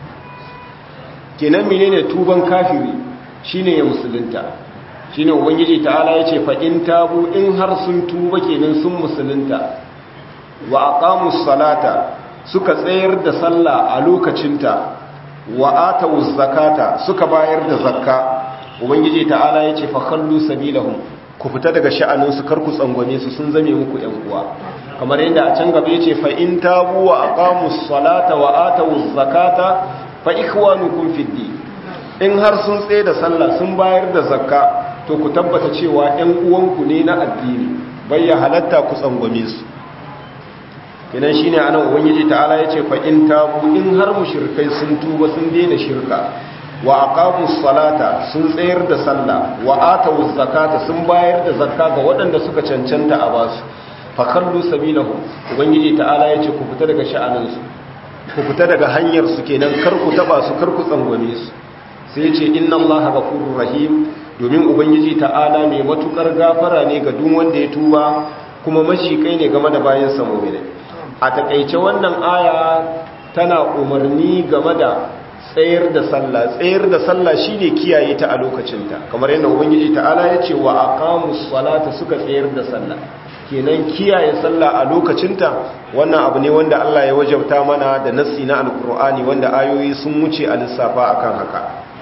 kenan mene ne tuban kafiri shi ne ya musulunta shi ne ubangiji ta'ala ya ce fa'in tabu in har sun tuba kenan sun musulunta wa a ƙamus salata suka tsayar da sallah a lokacinta wa ata zakata suka bayar da zakka ubangiji ta'ala ya ce fakhallu sabilahum ku fita daga sha'aninsu kar ku tsangwame su sun zame muku yan uwa kamar yadda a can gaba yace fa in tabu wa aqamus salata wa atawuz zakata fa ikhwanukum fid din in har sun tsaye da sallah sun bayar da zakka to ku tabbata cewa yan uwanku ne na addini bayya halatta ku tsangwame su kenan shine anan ubangiji ta'ala yace fa in tabu in har mushrikai sun tuba sun daina shirka wa aqamus salata sun tsayar da sallah wa atawuz zakata sun bayar da zakka ga waɗanda suka cancanta a basu fa kallu sabilahum ubangiji ta'ala yace ku fita daga sha'anin su ku fita daga hanyar su kenan kar ku taba su kar ku tsangwame su sai yace inna allaha ghafurur rahim domin ubangiji ta'ala mai matukar gafara ne ga duk wanda ya tuba kuma mashikai ne game da bayan sa mu'mini a takeice wannan aya tana umarni game da tsayar da sallah tsayar da sallah shine kiyaye ta a lokacinta kamar yadda ubangiji ta'ala ya ce wa aqamus salata suka tsayar da sallah kenan kiyaye sallah a lokacinta wannan abu ne wanda Allah ya wajabta mana da nassi na alqur'ani wanda ayoyi sun wuce a lissafa akan haka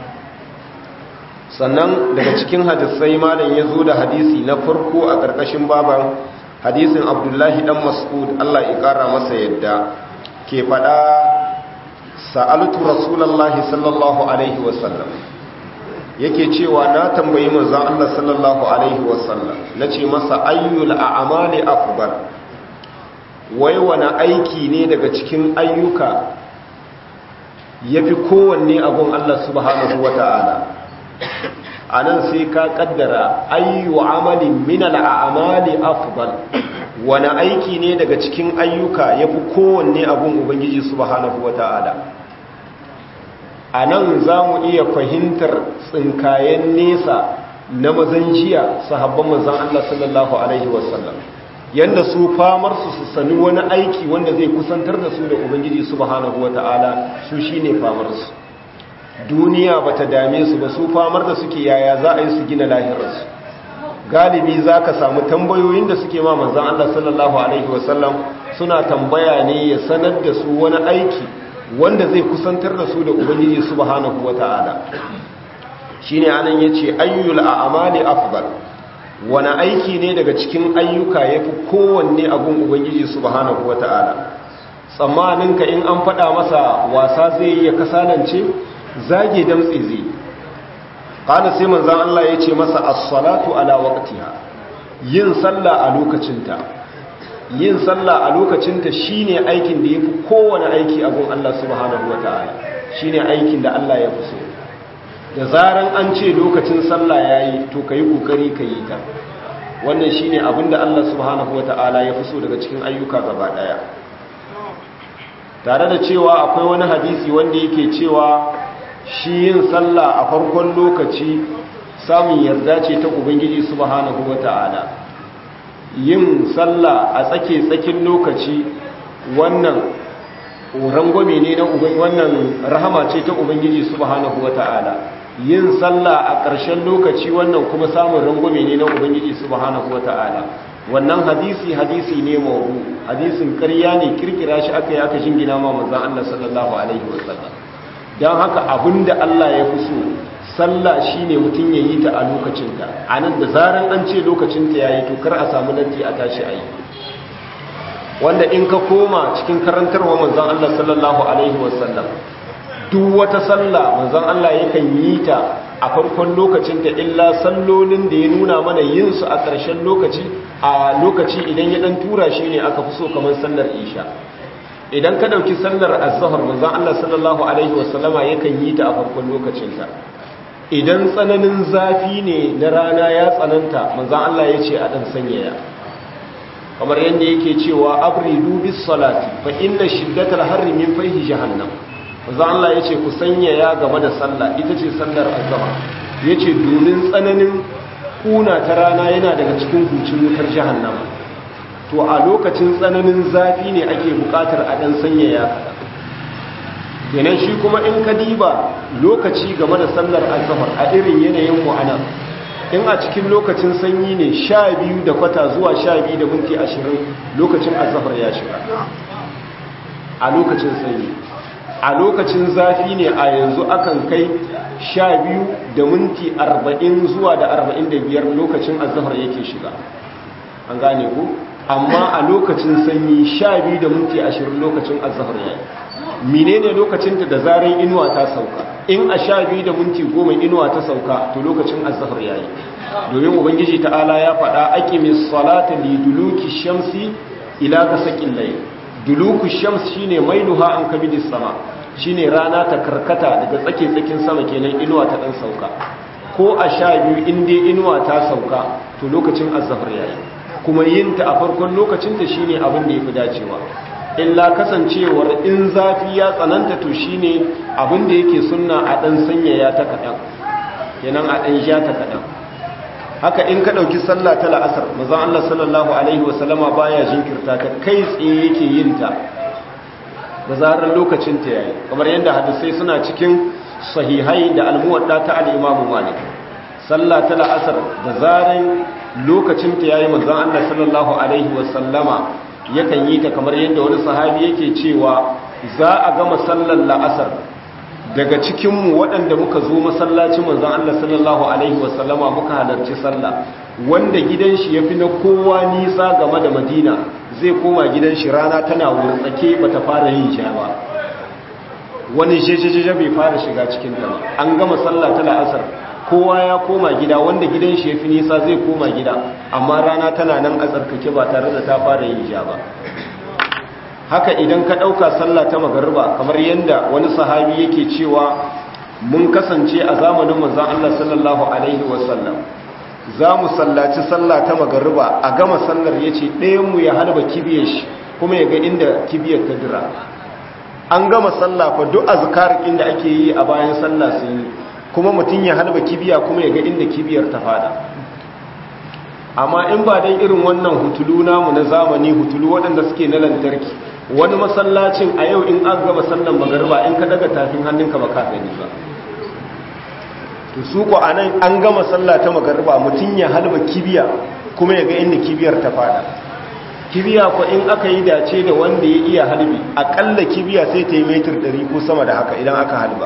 sannan daga cikin hadisai malam ya zo da hadisi na farko a ƙarƙashin baban hadisin abdullahi dan mas'ud Allah ya ƙara masa yadda ke faɗa sa'altu rasulallahi sallallahu alaihi wasallam yake cewa na tambayi manzon Allah sallallahu alaihi wasallam nace masa ayyul a'mali afdal wai wani aiki ne daga cikin ayyuka yafi kowanne abun Allah subhanahu wata'ala anan sai ka kaddara ayyu amalin min al'amali afdal wani aiki ne daga cikin ayyuka yafi kowanne abun ubangiji subhanahu wata'ala a nan za mu iya fahimtar tsinkayen nesa na mazan jiya sahabban mazan Allah sallallahu Alaihi wasallam yadda su famar su su sani wani aiki wanda zai kusantar da su da Ubangiji subhanahu wa ta'ala su shi ne famarsu duniya ba ta dame su ba su famar da suke yaya za a yi su gina lahirarsu galibi za ka samu tambayoyin da suke ma manzan Allah sallallahu Alaihi wasallam suna tambaya ne ya sanar da su wani aiki wanda zai kusantar da su da ubangiji subhanahu wata'ala shine anan yace ayyul a'mali afdal wani aiki ne daga cikin ayyuka yafi kowanne abun ubangiji subhanahu wata'ala tsammanin ka in an faɗa masa wasa zai yi ya kasalance zage damtse zai kana sai manzon Allah yace masa as-salatu ala waqtiha yin sallah a lokacinta yin sallah a lokacinta shine aikin da yafi kowane aiki a gun Allah subhanahu wataala shine aikin da Allah ya fi so da zaran an ce lokacin sallah yayi to kai kokari ka yi ta wannan shine abinda Allah subhanahu wataala ya fi so daga cikin ayyuka gaba daya tare da cewa akwai wani hadisi wanda yake cewa shi yin sallah a farkon lokaci samun yarda ce ta ubangiji subhanahu wata'ala yin sallah a tsake tsakin lokaci wannan rangwame ne na ubangiji wannan rahama ce ta ubangiji subhanahu wata'ala yin sallah a ƙarshen lokaci wannan kuma samun rangwame ne na ubangiji subhanahu wata'ala wannan hadisi hadisi ne mawdu hadisin ƙarya ne kirkira shi aka yi aka jingina ma manzon Allah sallallahu alaihi wasallam dan haka abinda Allah ya fi so sallah shine mutum ya yi ta a lokacinta anan da zaran an ce lokacinta yayi to kar a samu lanti a tashi ayi wanda in ka koma cikin karantarwa manzon Allah sallallahu alaihi wasallam duk wata sallah manzon Allah yakan yi ta a farkon lokacin da illa sallolin da ya nuna mana yin su a ƙarshen lokaci a lokaci idan ya dan tura shi ne aka fi so kamar sallar isha idan ka dauki sallar az-zuhr manzon Allah sallallahu alaihi wasallama yakan yi ta a farkon lokacin ta idan tsananin zafi ne na rana ya tsananta manzon Allah ya ce a dan sanyaya kamar yadda yake cewa abridu bis salati fa inna shiddatal harri min fayhi jahannam manzo Allah yace ku sanyaya game da sallah ita ce sallar azhar yace domin tsananin kuna ta rana yana daga cikin hucin wutar jahannama to a lokacin tsananin zafi ne ake bukatar a dan sanyaya kenan shi kuma in ka diba lokaci game da sallar azhar a irin yanayin mu anan in a cikin lokacin sanyi ne sha biyu da kwata zuwa sha biyu da minti ashirin lokacin azhar ya shiga a lokacin sanyi a lokacin zafi ne a yanzu akan kai sha biyu da minti arba'in zuwa da arba'in da biyar lokacin azahar yake shiga an gane ku amma a lokacin sanyi sha biyu da minti ashirin lokacin azahar ya yi menene lokacin da zaren inuwa ta sauka in a sha biyu da minti goma inuwa ta sauka to lokacin azahar ya yi domin ubangiji ta'ala ya faɗa aqimis salata li duluki shamsi ila gasaqil layl duluku shams shine mailuha an kabidis sama shine rana ta karkata daga tsake tsakin sama kenan inuwa ta dan sauka ko a sha biyu in dai inuwa ta sauka to lokacin azhar yayi kuma yin ta a farkon lokacin ta shine abin da yafi dacewa illa kasancewar in zafi ya tsananta to shine abin da yake sunna a dan sanyaya ta kadan kenan a dan ja ta kadan haka in ka ɗauki sallah ta la'asar mazan Allah sallallahu Alaihi wasallama baya jinkirta ta kai tsaye yake yin ta da zarar lokacin ta yayi kamar yadda hadisai suna cikin sahihai da almuwadda ta al'imamu malik sallah ta la'asar da zarar lokacin ta yayi mazan Allah sallallahu Alaihi wasallama yakan yi ta kamar yadda wani sahabi yake cewa za a gama sallar la'asar daga cikinmu waɗanda muka zo masallacin manzan Allah sallallahu Alaihi wasallama muka halarci sallah wanda gidan shi ya fi na kowa nisa game da madina zai koma gidan shi rana tana wurtsake ba ta fara yin sha ba wani jejejeje bai fara shiga cikin ta an gama sallah ta la'asar kowa ya koma gida wanda gidan shi ya fi nisa zai koma gida amma rana tana nan a tsarkake ba tare da ta fara yin sha ba haka idan ka ɗauka sallah ta magarba kamar yadda wani sahabi yake cewa mun kasance a zamanin manzan Allah sallallahu Alaihi wasallam za mu sallaci sallah ta magarba a gama sallar ya ce ɗayanmu ya halba kibiyar shi kuma ya ga inda kibiyar ta dira an gama sallah fa duk azkar inda ake yi a bayan sallah sun yi kuma mutum ya halba kibiya kuma ya ga inda kibiyar ta fada amma in ba dan irin wannan hutulu namu na zamani hutulu waɗanda suke na lantarki wani masallacin a yau in an gaba sallan magarba in ka daga tafin hannunka ba ka gani ba to su ko anan an gama sallah ta magarba mutum ya halba kibiya kuma ya ga inda kibiyar ta fada kibiya ko in aka yi dace da wanda ya iya halbi akalla kibiya sai ta yi metir 100 ko sama da haka idan aka halba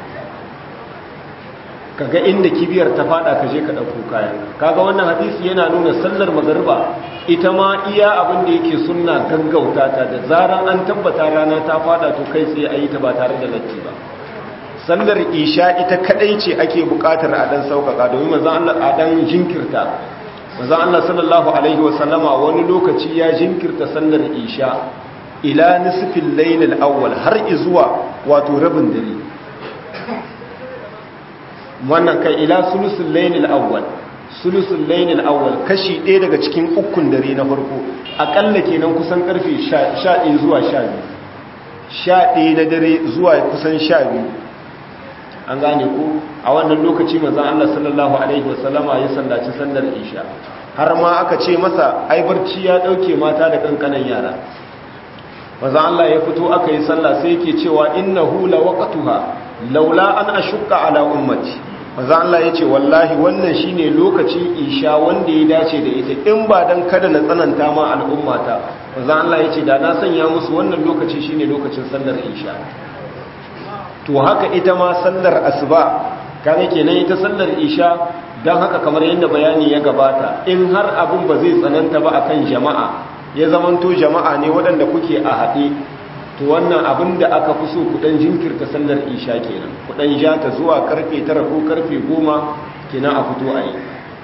kaga inda kibiyar ta fada ka je ka dauko kayan kaga wannan hadisi yana nuna sallar magariba ita ma iya abin da yake sunna gaggauta ta da zaran an tabbata rana ta fada to kai sai ayi ta ba tare da latti ba sallar isha ita kadai ce ake bukatar a dan saukaka domin manzon Allah a dan jinkirta manzon Allah sallallahu alaihi wasallama wani lokaci ya jinkirta sallar isha ila nisfil layl al-awwal har izuwa wato rabin dare wannan kai ila sulusul layl al-awwal sulusul layl al-awwal kashi ɗaya daga cikin ukun dare na farko akalla kenan kusan karfe 11 zuwa 12 11 na dare zuwa kusan 12 an gane ku a wannan lokaci manzon Allah sallallahu alaihi wasallama ya sallaci sallar isha har ma aka ce masa ai barci ya dauke mata da kankanan yara manzon Allah ya fito aka yi sallah sai yake cewa innahu lawaqtuha laula an ashqa ala ummati manzon Allah yace wallahi wannan shine lokacin isha wanda ya dace da ita in ba dan kada na tsananta ma al'ummata manzon Allah yace da na sanya musu wannan lokaci shine lokacin sallar isha to haka ita ma sallar asuba kane kenan ita sallar isha don haka kamar yadda bayani ya gabata in har abin ba zai tsananta ba akan jama'a ya zamanto jama'a ne waɗanda kuke a haɗe to wannan abin da aka fi so kuɗan jinkirta sallar isha kenan kuɗan ja ta zuwa karfe tara ko karfe goma kenan a fito a yi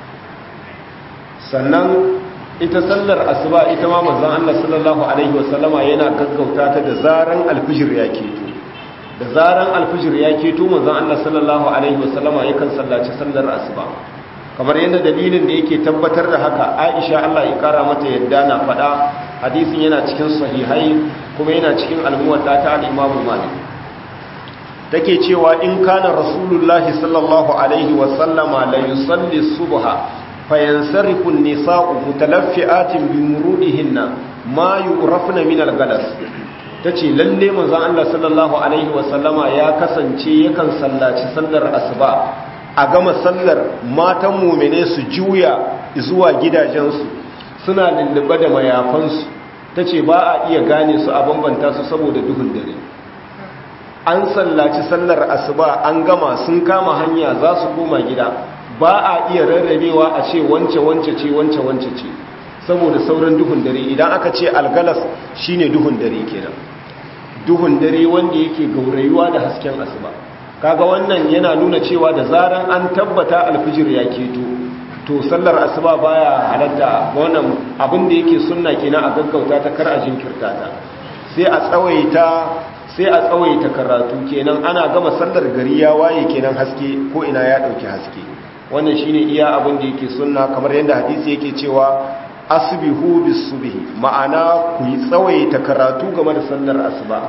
sannan ita sallar asuba ita ma manzon Allah sallallahu alaihi wasallama yana gaggauta ta da zaran alfijir ya keto da zaran alfijir ya keto manzon Allah sallallahu alaihi wasallama yakan sallaci sallar asuba kamar yadda dalilin da yake tabbatar da haka Aisha Allah ya kara mata yadda na faɗa hadisin yana cikin sahihai kuma yana cikin almuwadda ta al-Imam Malik take cewa in kana rasulullahi sallallahu alaihi wasallama la yusalli subha fayansarifu an-nisa'u mutalaffi'atin bi murudihinna ma yu'rafna min al-galas ta ce lalle manzan Allah sallallahu Alaihi wasallama ya kasance yakan sallaci sallar asuba a gama sallar matan mumine su juya zuwa gidajensu suna lullube da mayafansu ta ce ba a iya gane su a bambanta su saboda duhun dare an sallaci sallar asuba an gama sun kama hanya za su koma gida ba a iya rarrabewa a ce wance wance ce wance wance ce saboda sauran duhun dare idan aka ce algalas shine duhun dare kenan duhun dare wanda yake gaurayuwa da hasken asuba kaga wannan yana nuna cewa da zaran an tabbata alfijir ya keto to sallar asuba baya halatta wannan abin da yake sunna kenan a gaggauta ta kar a jinkirta ta sai a tsawaita sai a tsawaita karatu kenan ana gama sallar gari ya waye kenan haske ko ina ya dauki haske wannan shine iya abin da yake sunna kamar yadda hadisi yake cewa asbihu bisubhi ma'ana ku yi tsawaita karatu game da sallar asuba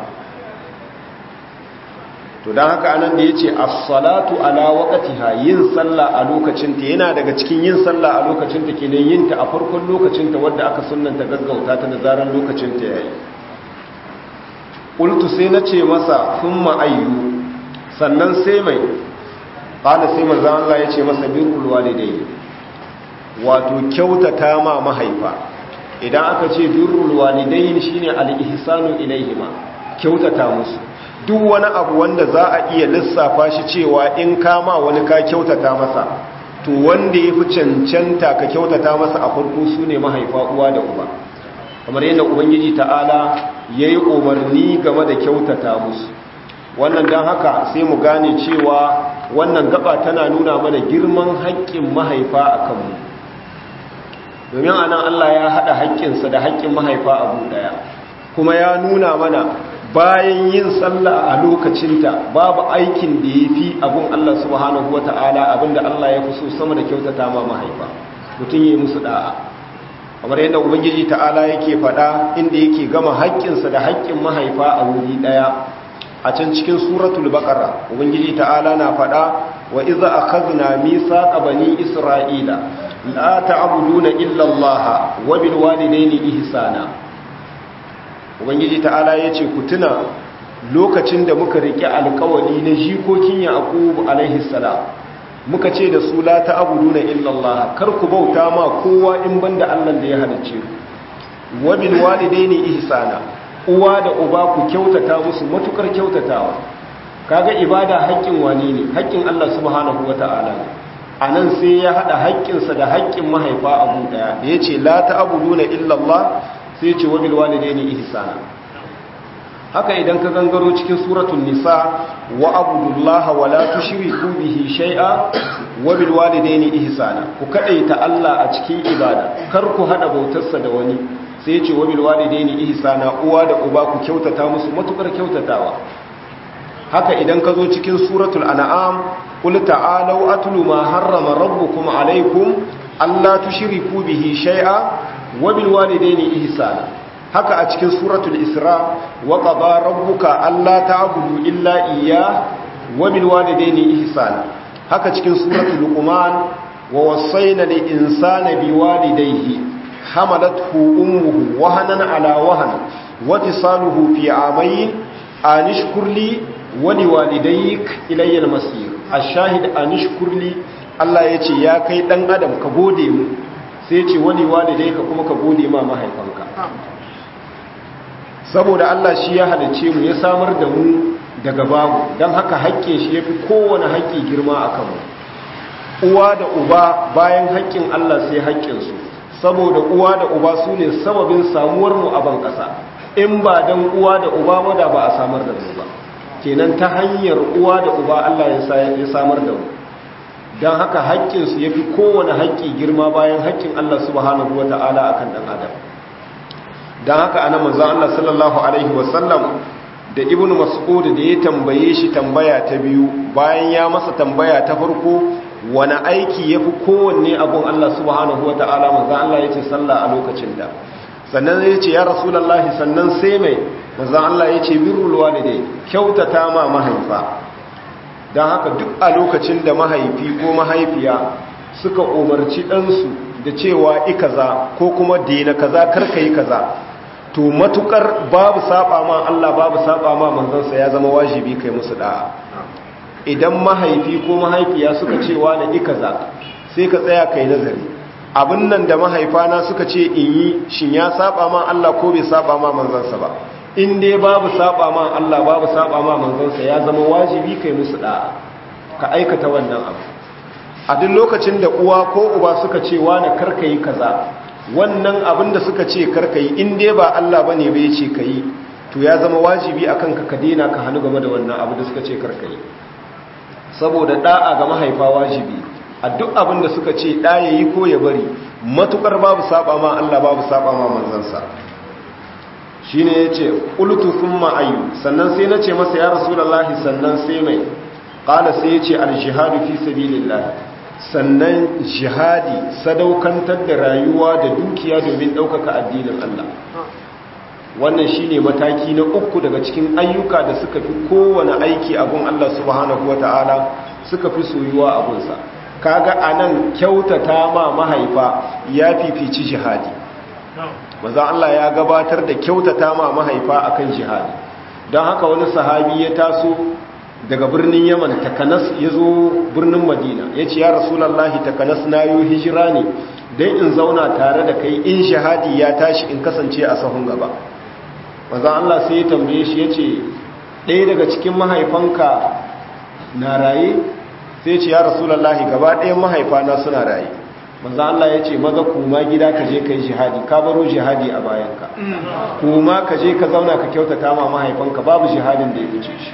to dan haka anan da yace as-salatu ala waqtiha yin sallah a lokacin ta yana daga cikin yin sallah a lokacin ta kenan yin ta a farkon lokacin ta wanda aka sunnanta gaggauta ta da zaran lokacin ta yayi qultu sai nace masa thumma ayyu sannan sai mai qala sai manzo Allah yace masa birrul walidayni wato kyautata ma mahaifa idan aka ce birrul walidain shine al-ihsanu ilaihima kyautata musu duk wani abu wanda za a iya lissafa shi cewa in kama wani ka kyautata masa to wanda yafi cancanta ka kyautata masa a farko sune mahaifa uwa da uba kamar yadda ubangiji ta'ala yayi umarni game da kyautata musu wannan dan haka sai mu gane cewa wannan gaba tana nuna mana girman haƙƙin mahaifa akan mu domin a nan Allah ya haɗa haƙƙinsa da haƙƙin mahaifa abu ɗaya kuma ya nuna mana bayan yin sallah a lokacinta babu aikin da ya fi abun Allah subhanahu wa ta'ala abinda Allah ya fi so sama da kyautata ma mahaifa mutum ya yi musu ɗa'a kamar yadda ubangiji ta'ala yake faɗa inda yake gama haƙƙinsa da haƙƙin mahaifa a wuri ɗaya a can cikin suratul baqara ubangiji ta'ala na faɗa wa iza akhadna mithaqa bani isra'ila la ta'buduna illa Allah wa bil walidayni ihsana ubangiji ta'ala yace ku tuna lokacin da muka rike alƙawari na jikokin yaqub alaihi salam muka ce da su la ta'buduna illa Allah kar ku bauta ma kowa in banda Allah da ya halicce ku wa bil walidayni ihsana uwa da uba ku kyautata musu matukar kyautatawa kaga ibada haƙƙin wani ne haƙƙin Allah subhanahu wata'ala a nan sai ya haɗa haƙƙinsa da haƙƙin mahaifa abu ɗaya da ya ce la ta'abuduna illallah sai ce wabil walidaini ihsana haka idan ka gangaro cikin suratul nisa wa abudullaha wa la tushriku bihi shay'a wa bil walidayni ihsana ku kadaita Allah a cikin ibada kar ku hada bautarsa da wani sai ya ce wa bil walidayni ihsana uwa da uba ku kyautata musu matukar kyautatawa haka idan ka zo cikin suratul an'am qul ta'alu atlu ma harrama rabbukum alaykum alla tushriku bihi shay'a wa bil walidayni ihsana haka a cikin suratul isra wa qada rabbuka alla ta'budu illa iyyah wa bil walidayni ihsana haka cikin suratul luqman wa wassayna lil insana biwalidayhi hamalathu ummuhu wahanan ala wahan wa tisaluhu fi amayn anishkur li wa liwalidayk ilayya al-masir ash-shahid anishkur li Allah yace ya kai dan adam ka gode mu sai yace wa liwalidayka kuma ka gode ma mahaifanka saboda Allah shi ya halice mu ya samar da mu daga babu don haka haƙƙin shi ya fi kowane haƙƙi girma a kanmu uwa da uba bayan haƙƙin Allah sai haƙƙinsu saboda uwa da uba su ne sababin samuwarmu a ban ƙasa in ba don uwa da uba wada ba a samar da mu ba kenan ta hanyar uwa da uba Allah ya samar da mu don haka haƙƙinsu ya fi kowane haƙƙi girma bayan haƙƙin Allah subhanahu wa ta'ala a kan ɗan adam don haka ana manzan Allah sallallahu Alaihi wasallam da ibn mas'ud da ya tambaye shi tambaya ta biyu bayan ya masa tambaya ta farko wani aiki ya fi kowanne abun Allah subhanahu wa ta'ala manzan Allah ya ce sallah a lokacin da sannan ya ce ya rasulallah sannan sai mai manzan Allah ya ce birrul walidai kyautata ma mahaifa don haka duk a lokacin da mahaifi ko mahaifiya suka umarci ɗansu da cewa ikaza ko kuma dena kaza karka yi kaza to matukar babu saba ma Allah babu saba ma manzansa ya zama wajibi kai musu da'a idan mahaifi ko mahaifiya suka ce wani ikaza sai ka tsaya kai nazari abin nan da mahaifana suka ce in yi shin ya saba ma Allah ko bai saba ma manzansa ba in dai babu saba ma Allah babu saba ma manzansa ya zama wajibi kai musu da'a ka aikata wannan abu a duk lokacin da uwa ko uba suka ce wani karka yi kaza wannan abin da suka ce karka yi in dai ba Allah bane bai ce ka yi to ya zama wajibi akan ka ka daina ka hannu game da wannan abu da suka ce karka yi saboda da'a ga mahaifa wajibi a duk abin da suka ce da yayi ko ya bari matukar babu saba ma Allah babu saba ma manzansa shine yace qultu thumma ayu sannan sai nace masa ya rasulullahi sannan sai mai qala sai yace al jihadu fi sabilillah sannan jihadi sadaukantar da rayuwa da dukiya domin ɗaukaka addinin Allah wannan shine mataki na uku daga cikin ayyuka da suka fi kowane aiki abun Allah subhanahu wata'ala suka fi soyuwa abunsa kaga anan kyautata ma mahaifa ya fifici jihadi maza Allah ya gabatar da kyautata ma mahaifa akan jihadi don haka wani sahabi ya taso daga birnin yaman takanas ya zo birnin madina ya ce ya rasulallah takanas na yi hijira ne don in zauna tare da kai in shahadi ya tashi in kasance a sahun gaba mazan allah sai ya tambaye shi ya ce ɗaya daga cikin mahaifanka na raye sai ce ya rasulallah gaba ɗayan mahaifana suna raye mazan allah ya ce maza kuma gida ka je ka yi jihadi ka baro jihadi a bayanka kuma ka je ka zauna ka kyautata ma mahaifanka babu jihadin da ya wuce shi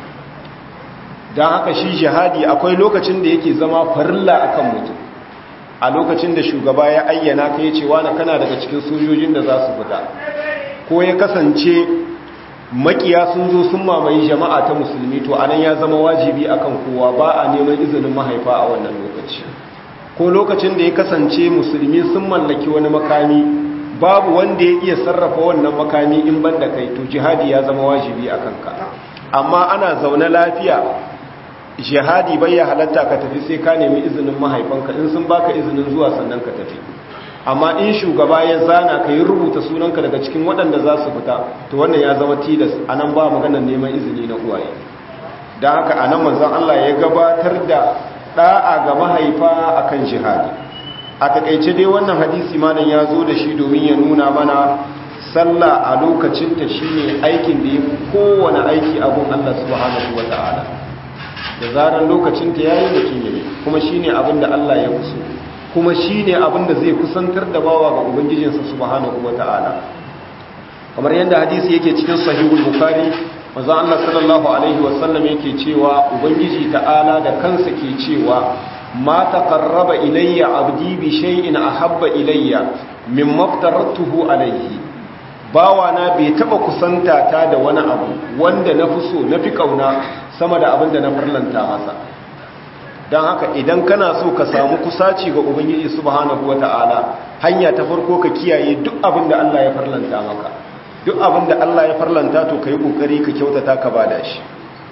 don haka shi jihadi akwai lokacin da yake zama farilla akan mutum a lokacin da shugaba ya ayyana ka yi cewa na kana daga cikin sojojin da za su fita ko ya kasance makiya sun zo sun mamaye jama'a ta musulmi to anan ya zama wajibi akan kowa ba a neman izinin mahaifa a wannan lokaci ko lokacin da ya kasance musulmi sun mallaki wani makami babu wanda ya iya sarrafa wannan makami in banda kai to jihadi ya zama wajibi akan ka amma ana zaune lafiya jihadi bai ya halatta ka tafi sai ka nemi izinin mahaifanka in sun baka izinin zuwa sannan ka tafi amma in shugaba ya zana ka yi rubuta sunanka daga cikin waɗanda za su fita to wannan ya zama tilas a nan ba maganar neman izini na uwaye don haka a nan manzan Allah ya gabatar da ɗa'a ga mahaifa akan jihadi a takaice dai wannan hadisi malam ya zo da shi domin ya nuna mana sallah a lokacinta shine aikin da ya fi kowane aiki abun Allah subhanahu wa ta'ala da zarar lokacinta yayi mutum yayi kuma shine abin da Allah ya kuso kuma shine abin da zai kusantar da bawa ga ubangijinsa subhanahu wa ta'ala kamar yadda hadisi yake cikin sahihul bukhari manzo Allah sallallahu alaihi wasallam yake cewa ubangiji ta'ala da kansa ke cewa ma taqarraba ilayya abdi bi shay'in ahabba ilayya mimma aftaratuhu alayhi bawa na bai taba kusanta ta da wani abu wanda na fi so na fi kauna sama da abin da na farlanta masa don haka idan kana so ka samu kusaci ga ubangiji subhanahu wata'ala hanya ta farko ka kiyaye duk abin da Allah ya farlanta maka duk abin da Allah ya farlanta to kai kokari ka kyautata ka bada shi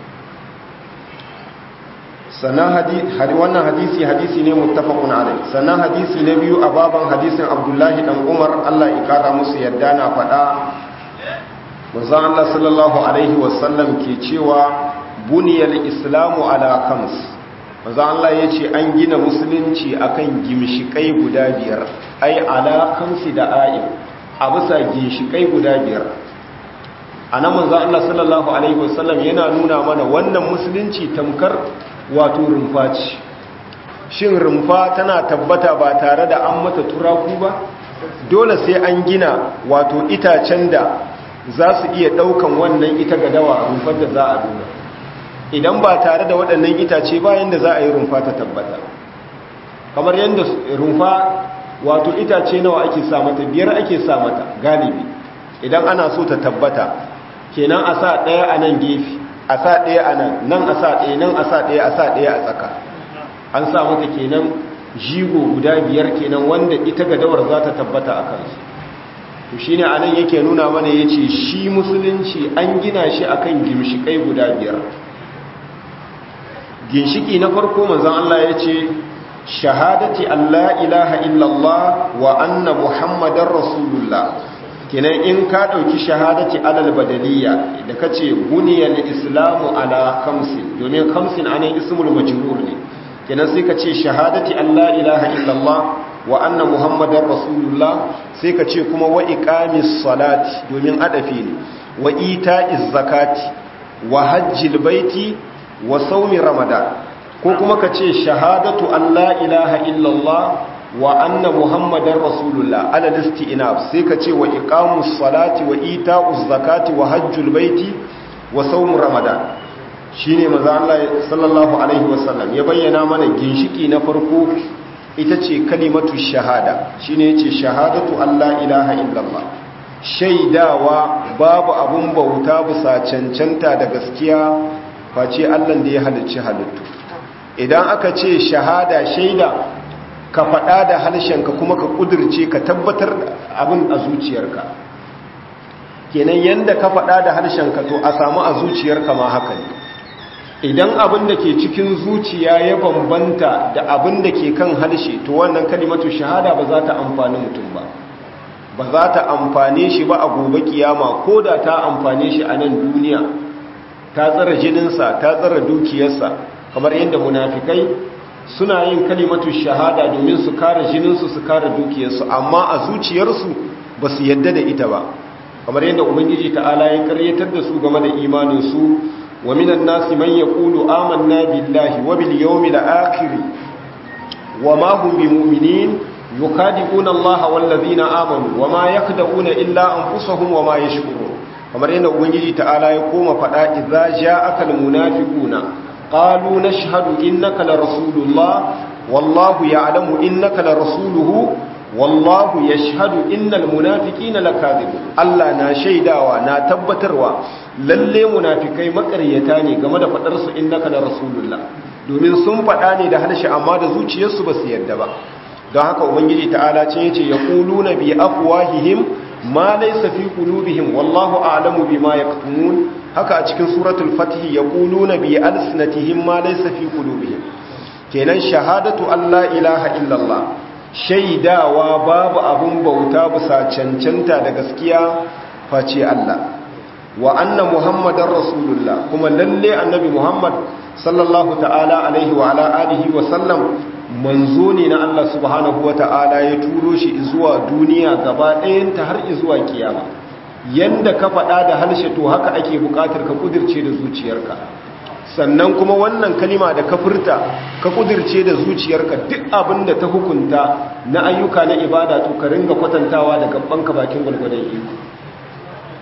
sannan hadisi wannan hadisi hadisi ne muttafaqun alai sannan hadisi na biyu a baban hadisin Abdullahi dan Umar Allah ya kara musu yadda na faɗa manzo Allah sallallahu alaihi wasallam ke cewa buniyal islamu ala khams manzo Allah yace an gina musulunci akan gimshikai guda biyar ai ala khamsi da ayi a bisa ginshikai guda biyar anan manzo Allah sallallahu alaihi wasallam yana nuna mana wannan musulunci tamkar wato rumfa ce shin rumfa tana tabbata ba tare da an mata turaku ba dole sai an gina wato itacen da za su iya daukan wannan ita ga dawa rumfar da za a duna idan ba tare da waɗannan itace bayan da za a yi rumfa ta tabbata kamar yadda rumfa wato itace nawa ake sa mata biyar ake sa mata galibi idan ana so ta tabbata kenan a sa ɗaya a nan gefe a sa ɗaya a nan nan a sa ɗaya nan a sa ɗaya a sa ɗaya a tsaka an sa mata kenan jigo guda biyar kenan wanda ita ga dawar za ta tabbata a kansu to shi ne a nan yake nuna mana ya ce shi musulunci an gina shi a kan gimshikai guda biyar ginshiki na farko manzan Allah ya ce shahadati Allah ilaha illallah wa anna muhammadar rasulullah kenan in ka ɗauki shahadati alal badaliya da ka ce buniyar islamu ala kamsin domin kamsin anan ismul majrur ne kenan sai ka ce shahadati Allah ilaha illallah wa anna muhammadar rasulullah sai ka ce kuma wa iqamis salati domin adafi ne wa ita'iz zakati wa hajjil baiti wa saumi ramadan ko kuma ka ce shahadatu Allah ilaha illallah wa anna muhammadar rasulullah ala listi'nab sai ka ce wa iqamus salati wa ita'uz zakati wa hajjul baiti wa saum ramadan shine manzo Allah sallallahu alaihi wasallam ya bayyana mana ginshiki na farko ita ce kalimatu shahada shine yace shahadatu alla ilaha illallah shaidawa babu abun bauta bisa cancanta da gaskiya face Allah da ya halicci halittu idan aka ce shahada shaida ka faɗa da harshenka kuma ka ƙudurce ka tabbatar abin a zuciyarka kenan yadda ka faɗa da harshenka to a samu a zuciyarka ma haka ne idan abin da ke cikin zuciya ya bambanta da abin da ke kan harshe to wannan kalimatu shahada ba za ta amfani mutum ba ba za ta amfane shi ba a gobe kiyama ko da ta amfane shi a nan duniya ta tsara jininsa ta tsara dukiyarsa kamar yadda munafikai suna yin kalimatu shahada domin su kare jininsu su kare dukiyarsu amma a zuciyarsu ba su yadda da ita ba kamar yadda ubangiji ta'ala ya karyatar da su game da imaninsu wa minan nasi man yaqulu amanna billahi wa bil yawmil akhir wa ma hum bimu'minin yukadi'una allaha wal ladina amanu wa ma yakda'una illa anfusahum wa ma yashkurun kamar yadda ubangiji ta'ala ya koma fada idza ja'aka al munafiquna قالوا نشهد إنك لرسول الله والله يعلم إنك لرسوله والله يشهد إن المنافقين لكاذبون الله نا شيداوا نا تبتروا lalle munafikai makaryata ne game da fadar su innaka la rasulullah domin sun fada ne da harshe amma da zuciyarsu ba su yarda ba don haka ubangiji ta'ala ce yace yaquluna bi afwahihim ma laysa fi qulubihim wallahu a'lamu bima yaktumun haka a cikin suratul fatih yaquluna bi alsinatihim ma laysa fi qulubihim kenan shahadatu alla ilaha illallah shaidawa babu abun bauta bisa cancanta da gaskiya face Allah wa anna muhammadar rasulullah kuma lalle annabi muhammad sallallahu ta'ala alaihi wa ala alihi wa sallam manzo ne na Allah subhanahu wa ta'ala ya turo shi zuwa duniya gaba ɗayanta har zuwa kiyama yanda ka faɗa da harshe to haka ake buƙatar ka kudirce da zuciyarka sannan kuma wannan kalima da ka furta ka kudirce da zuciyarka duk abin da ta hukunta na ayyuka na ibada to ka ringa kwatantawa da gabanka bakin gwargwadon iko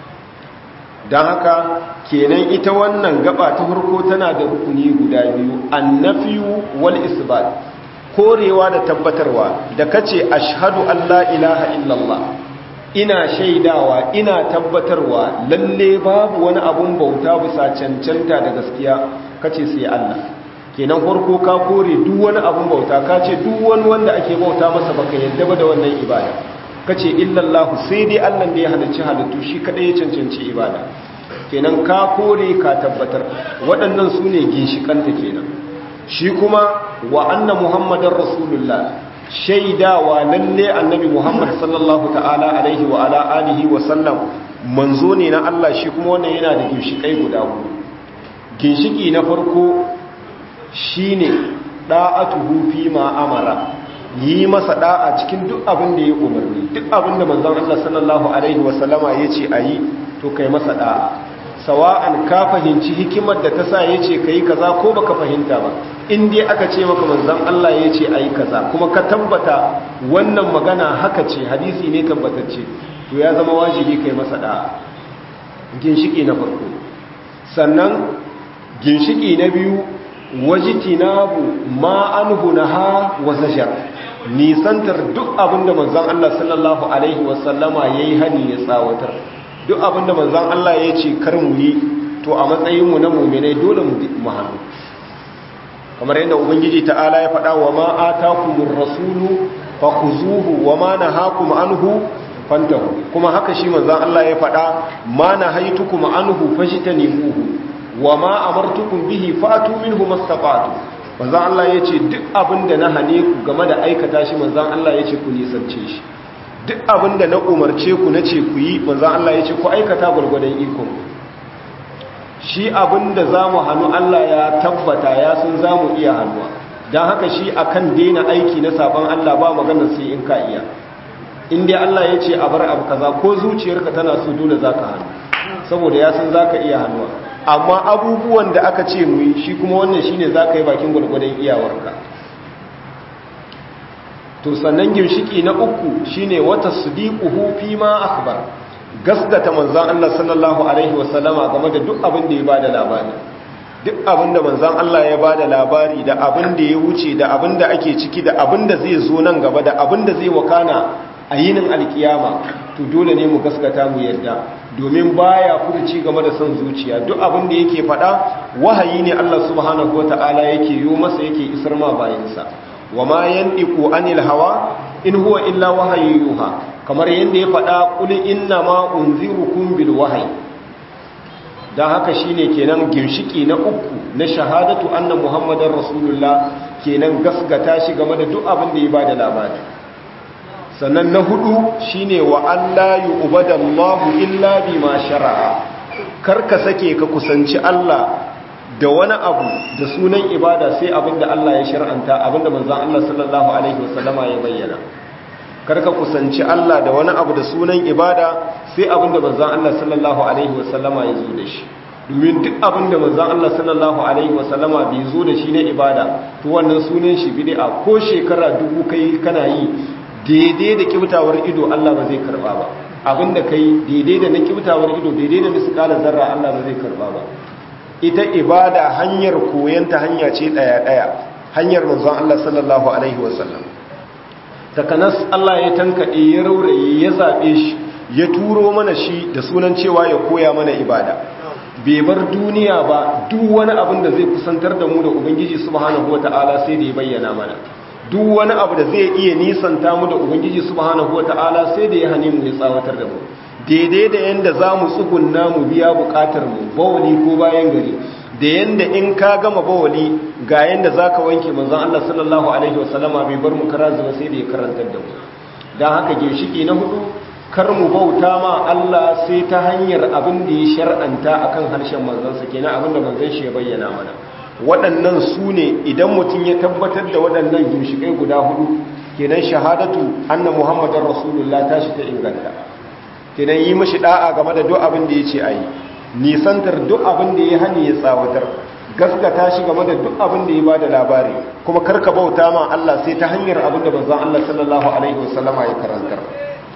don haka kenan ita wannan gaba ta farko tana da rukuni guda biyu annafiyu wal isbat korewa da tabbatarwa da kace ashhadu an la ilaha illallah ina shaidawa ina tabbatarwa lalle babu wani abun bauta bisa cancanta da gaskiya kace sai Allah kenan farko ka kore duk wani abun bauta ka ce duk wani wanda ake bauta masa baka yadda ba da wannan ibada kace illallahu sai dai Allah da ya halicci halittu shi kadai ya cancanci ibada kenan ka kore ka tabbatar waɗannan su ne ginshikanta kenan shi kuma wa anna muhammadar rasulullah shaidawa lalle annabi muhammad sallallahu ta'ala alaihi wa ala alihi wa sallam manzo ne na Allah shi kuma wannan yana da ginshikai guda huɗu ginshiki na farko shine da'atuhu fi ma amara yi masa da'a cikin duk abin da ya umarni duk abin da manzon Allah sallallahu alaihi wa sallama yace ayi to kai masa da'a sawa'an ka fahimci hikimar da ta sa yace kai kaza ko baka fahimta ba in dai aka ce maka manzon Allah yace ayi kaza kuma ka tabbata wannan magana haka ce hadisi ne tabbatacce to ya zama wajibi kai masa da'a ginshiki na farko sannan ginshiki na biyu wajitinabu ma anhu naha wa zajar nisantar duk abinda manzon Allah sallallahu alaihi wasallama yayi hani ya tsawatar duk abinda manzon Allah ya ce kar mu yi to a matsayin mu na mu'minai dole mu hannu kamar yadda ubangiji ta'ala ya faɗa wa ma atakumur rasulu fakhuzuhu wa ma nahakum anhu fantahu kuma haka shi manzon Allah ya faɗa ma nahaitukum anhu fajtanibuhu wa ma amartukum bihi fatu minhu mastaqatu manzon Allah yace duk abinda na hane ku game da aikata shi manzon Allah yace ku nisance shi duk abinda na umarce ku nace ku yi manzon Allah yace ku aikata gurgurdan iko shi abinda zamu hanu Allah ya tabbata ya san zamu iya hannuwa dan haka shi akan daina aiki na saban Allah ba magana sai in ka iya in dai Allah yace a bar abu kaza ko zuciyarka tana so dole zaka hannu saboda ya san zaka iya hannuwa amma abubuwan da aka ce mu yi shi kuma wannan shine za ka yi bakin gwargwadon iyawarka to sannan ginshiki na uku shine wata sadiquhu fi ma akhbar gasgata manzon Allah sallallahu alaihi wasallama game da duk abin da ya bada labari duk abin da manzon Allah ya bada labari da abin da ya wuce da abin da ake ciki da abin da zai zo nan gaba da abin da zai wakana a yinin alkiyama to dole ne mu gaskata mu yadda domin baya furuci game da son zuciya duk abin da yake faɗa wahayi ne Allah subhanahu wata'ala yake yi masa yake isar ma bayansa wa ma yandiqu anil hawa in huwa illa wahayyuha kamar yanda ya faɗa qul inna ma unzirukum bil wahyi dan haka shine kenan ginshiki na uku na shahadatu anna muhammadar rasulullah kenan gaskata shi game da duk abin da ya bada labari sannan na hudu shine wa Allah yu'badallahu illa bima shara'a karka sake ka kusanci Allah da wani abu da sunan ibada sai abinda Allah ya shar'anta abinda manzon Allah sallallahu alaihi wasallama ya bayyana karka kusanci Allah da wani abu da sunan ibada sai abinda manzon Allah sallallahu alaihi wasallama ya zo da shi domin duk abinda manzon Allah sallallahu alaihi wasallama bai zo da shi na ibada to wannan sunan shi bid'a ko shekara dubu kai kana yi daidai da kibtawar ido Allah ba zai karba ba abinda kai daidai da na kibtawar ido daidai da miskala zarra Allah ba zai karba ba ita ibada hanyar koyanta hanya ce daya daya hanyar manzon Allah sallallahu alaihi wasallam takanas Allah ya tankade ya rauraye ya zabe shi ya turo mana shi da sunan cewa ya koya mana ibada bai bar duniya ba duk wani abin da zai kusantar da mu da ubangiji subhanahu wataala sai da ya bayyana mana duk wani abu da zai iya nisanta mu da ubangiji subhanahu wata'ala sai da ya hane mu ya tsawatar da mu daidai da yanda za mu tsugunna mu biya bukatar mu bawali ko bayan gari da yanda in ka gama bawali ga yanda za ka wanke manzon Allah sallallahu alaihi wasallama bai bar mu kara zuwa sai da ya karantar da mu don haka ginshiki na hudu kar mu bauta ma Allah sai ta hanyar abin da ya shar'anta akan harshen manzansa kenan abin da manzon shi ya bayyana mana waɗannan su ne idan mutum ya tabbatar da waɗannan ginshiƙai guda hudu kenan shahadatu anna muhammadar rasulullah ta shi ta inganta kenan yi mashi da'a game da duk abin da ya ce a yi nisantar duk abin da ya hani ya tsawatar gaskata shi game da duk abin da ya ba da labari kuma karka bauta ma Allah sai ta hanyar abin da banzan Allah sallallahu alaihi wasallama ya karantar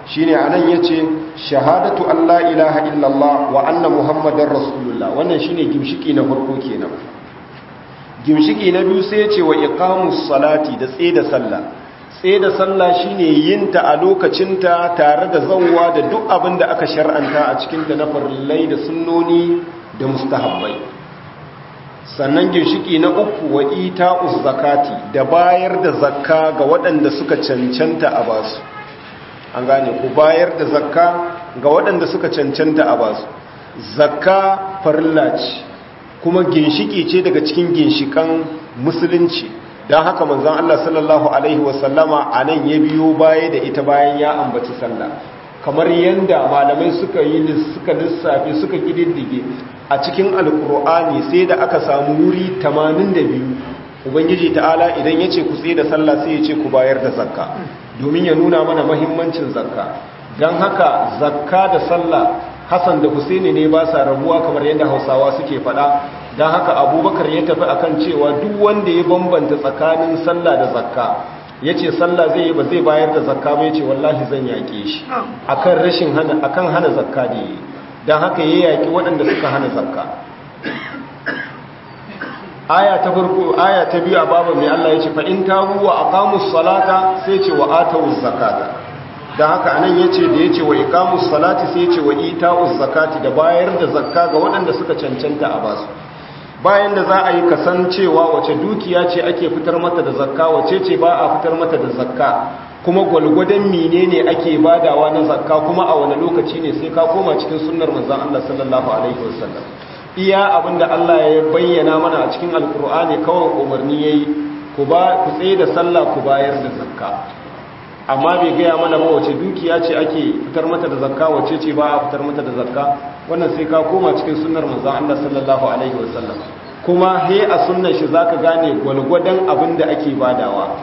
shine anan yace shahadatu Allah ilaha illallah wa anna muhammadar rasulullah wannan shine gimshiki na farko kenan gimshiki na biyu sai yace wa iqamus salati da tsaye da sallah tsaye da sallah shine yinta a lokacinta tare da zawwa da duk abin da aka shar'anta a cikin ta na farillai da sunnoni da mustahabbai sannan ginshiki na uku wa ita'uz zakati da bayar da zakka ga waɗanda suka cancanta a basu an gane ku bayar da zakka ga waɗanda suka cancanta a basu zakka farilla ce kuma ginshiki ce daga cikin ginshikan musulunci don haka manzon Allah sallallahu alaihi wasallama a nan ya biyo baya da ita bayan ya ambaci sallah kamar yadda malamai suka yi suka lissafi suka kididdige a cikin alkur'ani sai da aka samu wuri 82 ubangiji ta'ala idan ya ce ku tsaye da sallah sai ya ce ku bayar da zakka domin ya nuna mana mahimmancin zakka don haka zakka da sallah hassan da husaini ne ba sa rabuwa kamar yadda hausawa suke faɗa don haka abubakar ya tafi akan cewa duk wanda ya bambanta tsakanin sallah da zakka ya ce sallah zai yi ba zai bayar da zakka ba ya ce wallahi zan yaƙe shi akan rashin hana akan hana zakka da yi don haka ya yaƙi waɗanda suka hana zakka aya ta farko aya ta biyu a babu mai Allah ya ce fa in tabu wa aqamus salata sai ce wa atawuz zakata don haka anan yace da yace wa iqamus salati sai yace wa ita'uz zakati da bayar da zakka ga waɗanda suka cancanta a basu bayan da za a yi kasancewa wace dukiya ce ake fitar mata da zakka wace ce ba a fitar mata da zakka kuma gwalgwadon menene ake badawa na zakka kuma a wani lokaci ne sai ka koma cikin sunnar manzon Allah sallallahu alaihi wasallam iya abinda Allah ya bayyana mana a cikin alkur'ani kawai umarni yayi ku ba ku tsaye da sallah ku bayar da zakka amma bai gaya mana ba wace dukiya ce ake fitar mata da zakka wace ce ba a fitar mata da zakka wannan sai ka koma cikin sunnar manzon Allah sallallahu alaihi wasallam kuma he a sunnar shi zaka gane gwalgwadon abin da ake badawa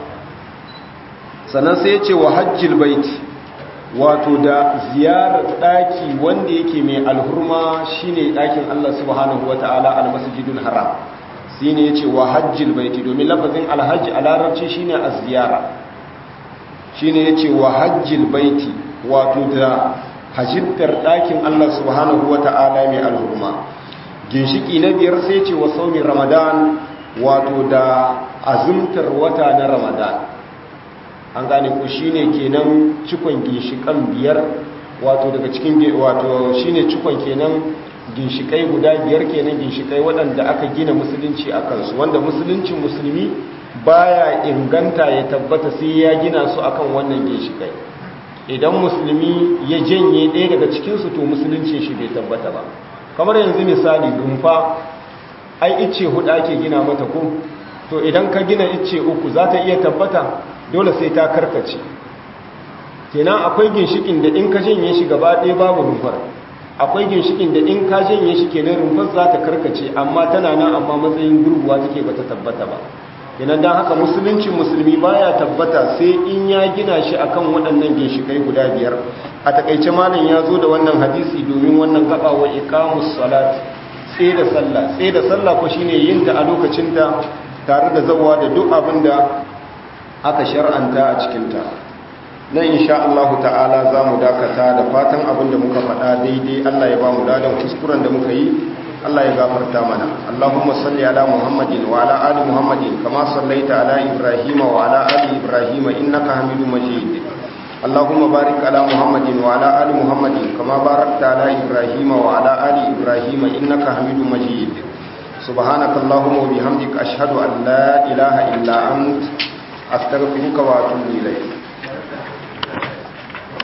sannan sai ya ce wa hajjil bait wato da ziyarar daki wanda yake mai alhurma shine dakin Allah subhanahu wataala almasjidul haram shine yace wa hajjil bait domin lafazin alhajj a larabci shine az-ziyara shine yace wa hajjil baiti wato da hajjittar ɗakin Allah subhanahu wata'ala mai alhurma ginshiki na biyar sai ce wa saumin ramadan wato da azumtar wata na ramadan an gane ku shine kenan cikon ginshikan biyar wato daga cikin wato shine cikon kenan ginshikai guda biyar kenan ginshikai waɗanda aka gina musulunci a kansu wanda musuluncin musulmi baya inganta ya tabbata sai ya gina su akan wannan ginshikai idan musulmi ya janye ɗaya daga cikinsu to musulunci shi bai tabbata ba kamar yanzu misali rumfa ai icce hudu ake gina mata ko to idan ka gina icce uku za ta iya tabbata dole sai ta karkace kenan akwai ginshikin da in ka janye shi gaba ɗaya babu rumfar akwai ginshikin da in ka janye shi kenan rumfar za ta karkace amma tana nan amma matsayin gurguwa take bata tabbata ba kenan don haka musulunci musulmi baya tabbata sai in ya gina shi akan waɗannan ginshikai guda biyar a takaice malam ya zo da wannan hadisi domin wannan gaba wa iqamus salat sai da sallah sai da sallah ko shine yin ta a lokacin ta tare da zawa da duk abin da aka shar'anta a cikin ta nan insha Allah ta'ala za mu dakata da fatan abin da muka faɗa daidai Allah ya ba mu dadan kuskuren da muka yi Allah ya gafarta mana Allahumma salli ala Muhammadin wa ala ali Muhammadin kama sallaita ala Ibrahim wa ala ali Ibrahim innaka Hamidum Majid Allahumma barik ala Muhammadin wa ala ali Muhammadin kama barakta ala Ibrahim wa ala ali Ibrahim innaka Hamidum Majid Subhanaka Allahumma wa bihamdika ashhadu an la ilaha illa ant astaghfiruka wa atubu ilayk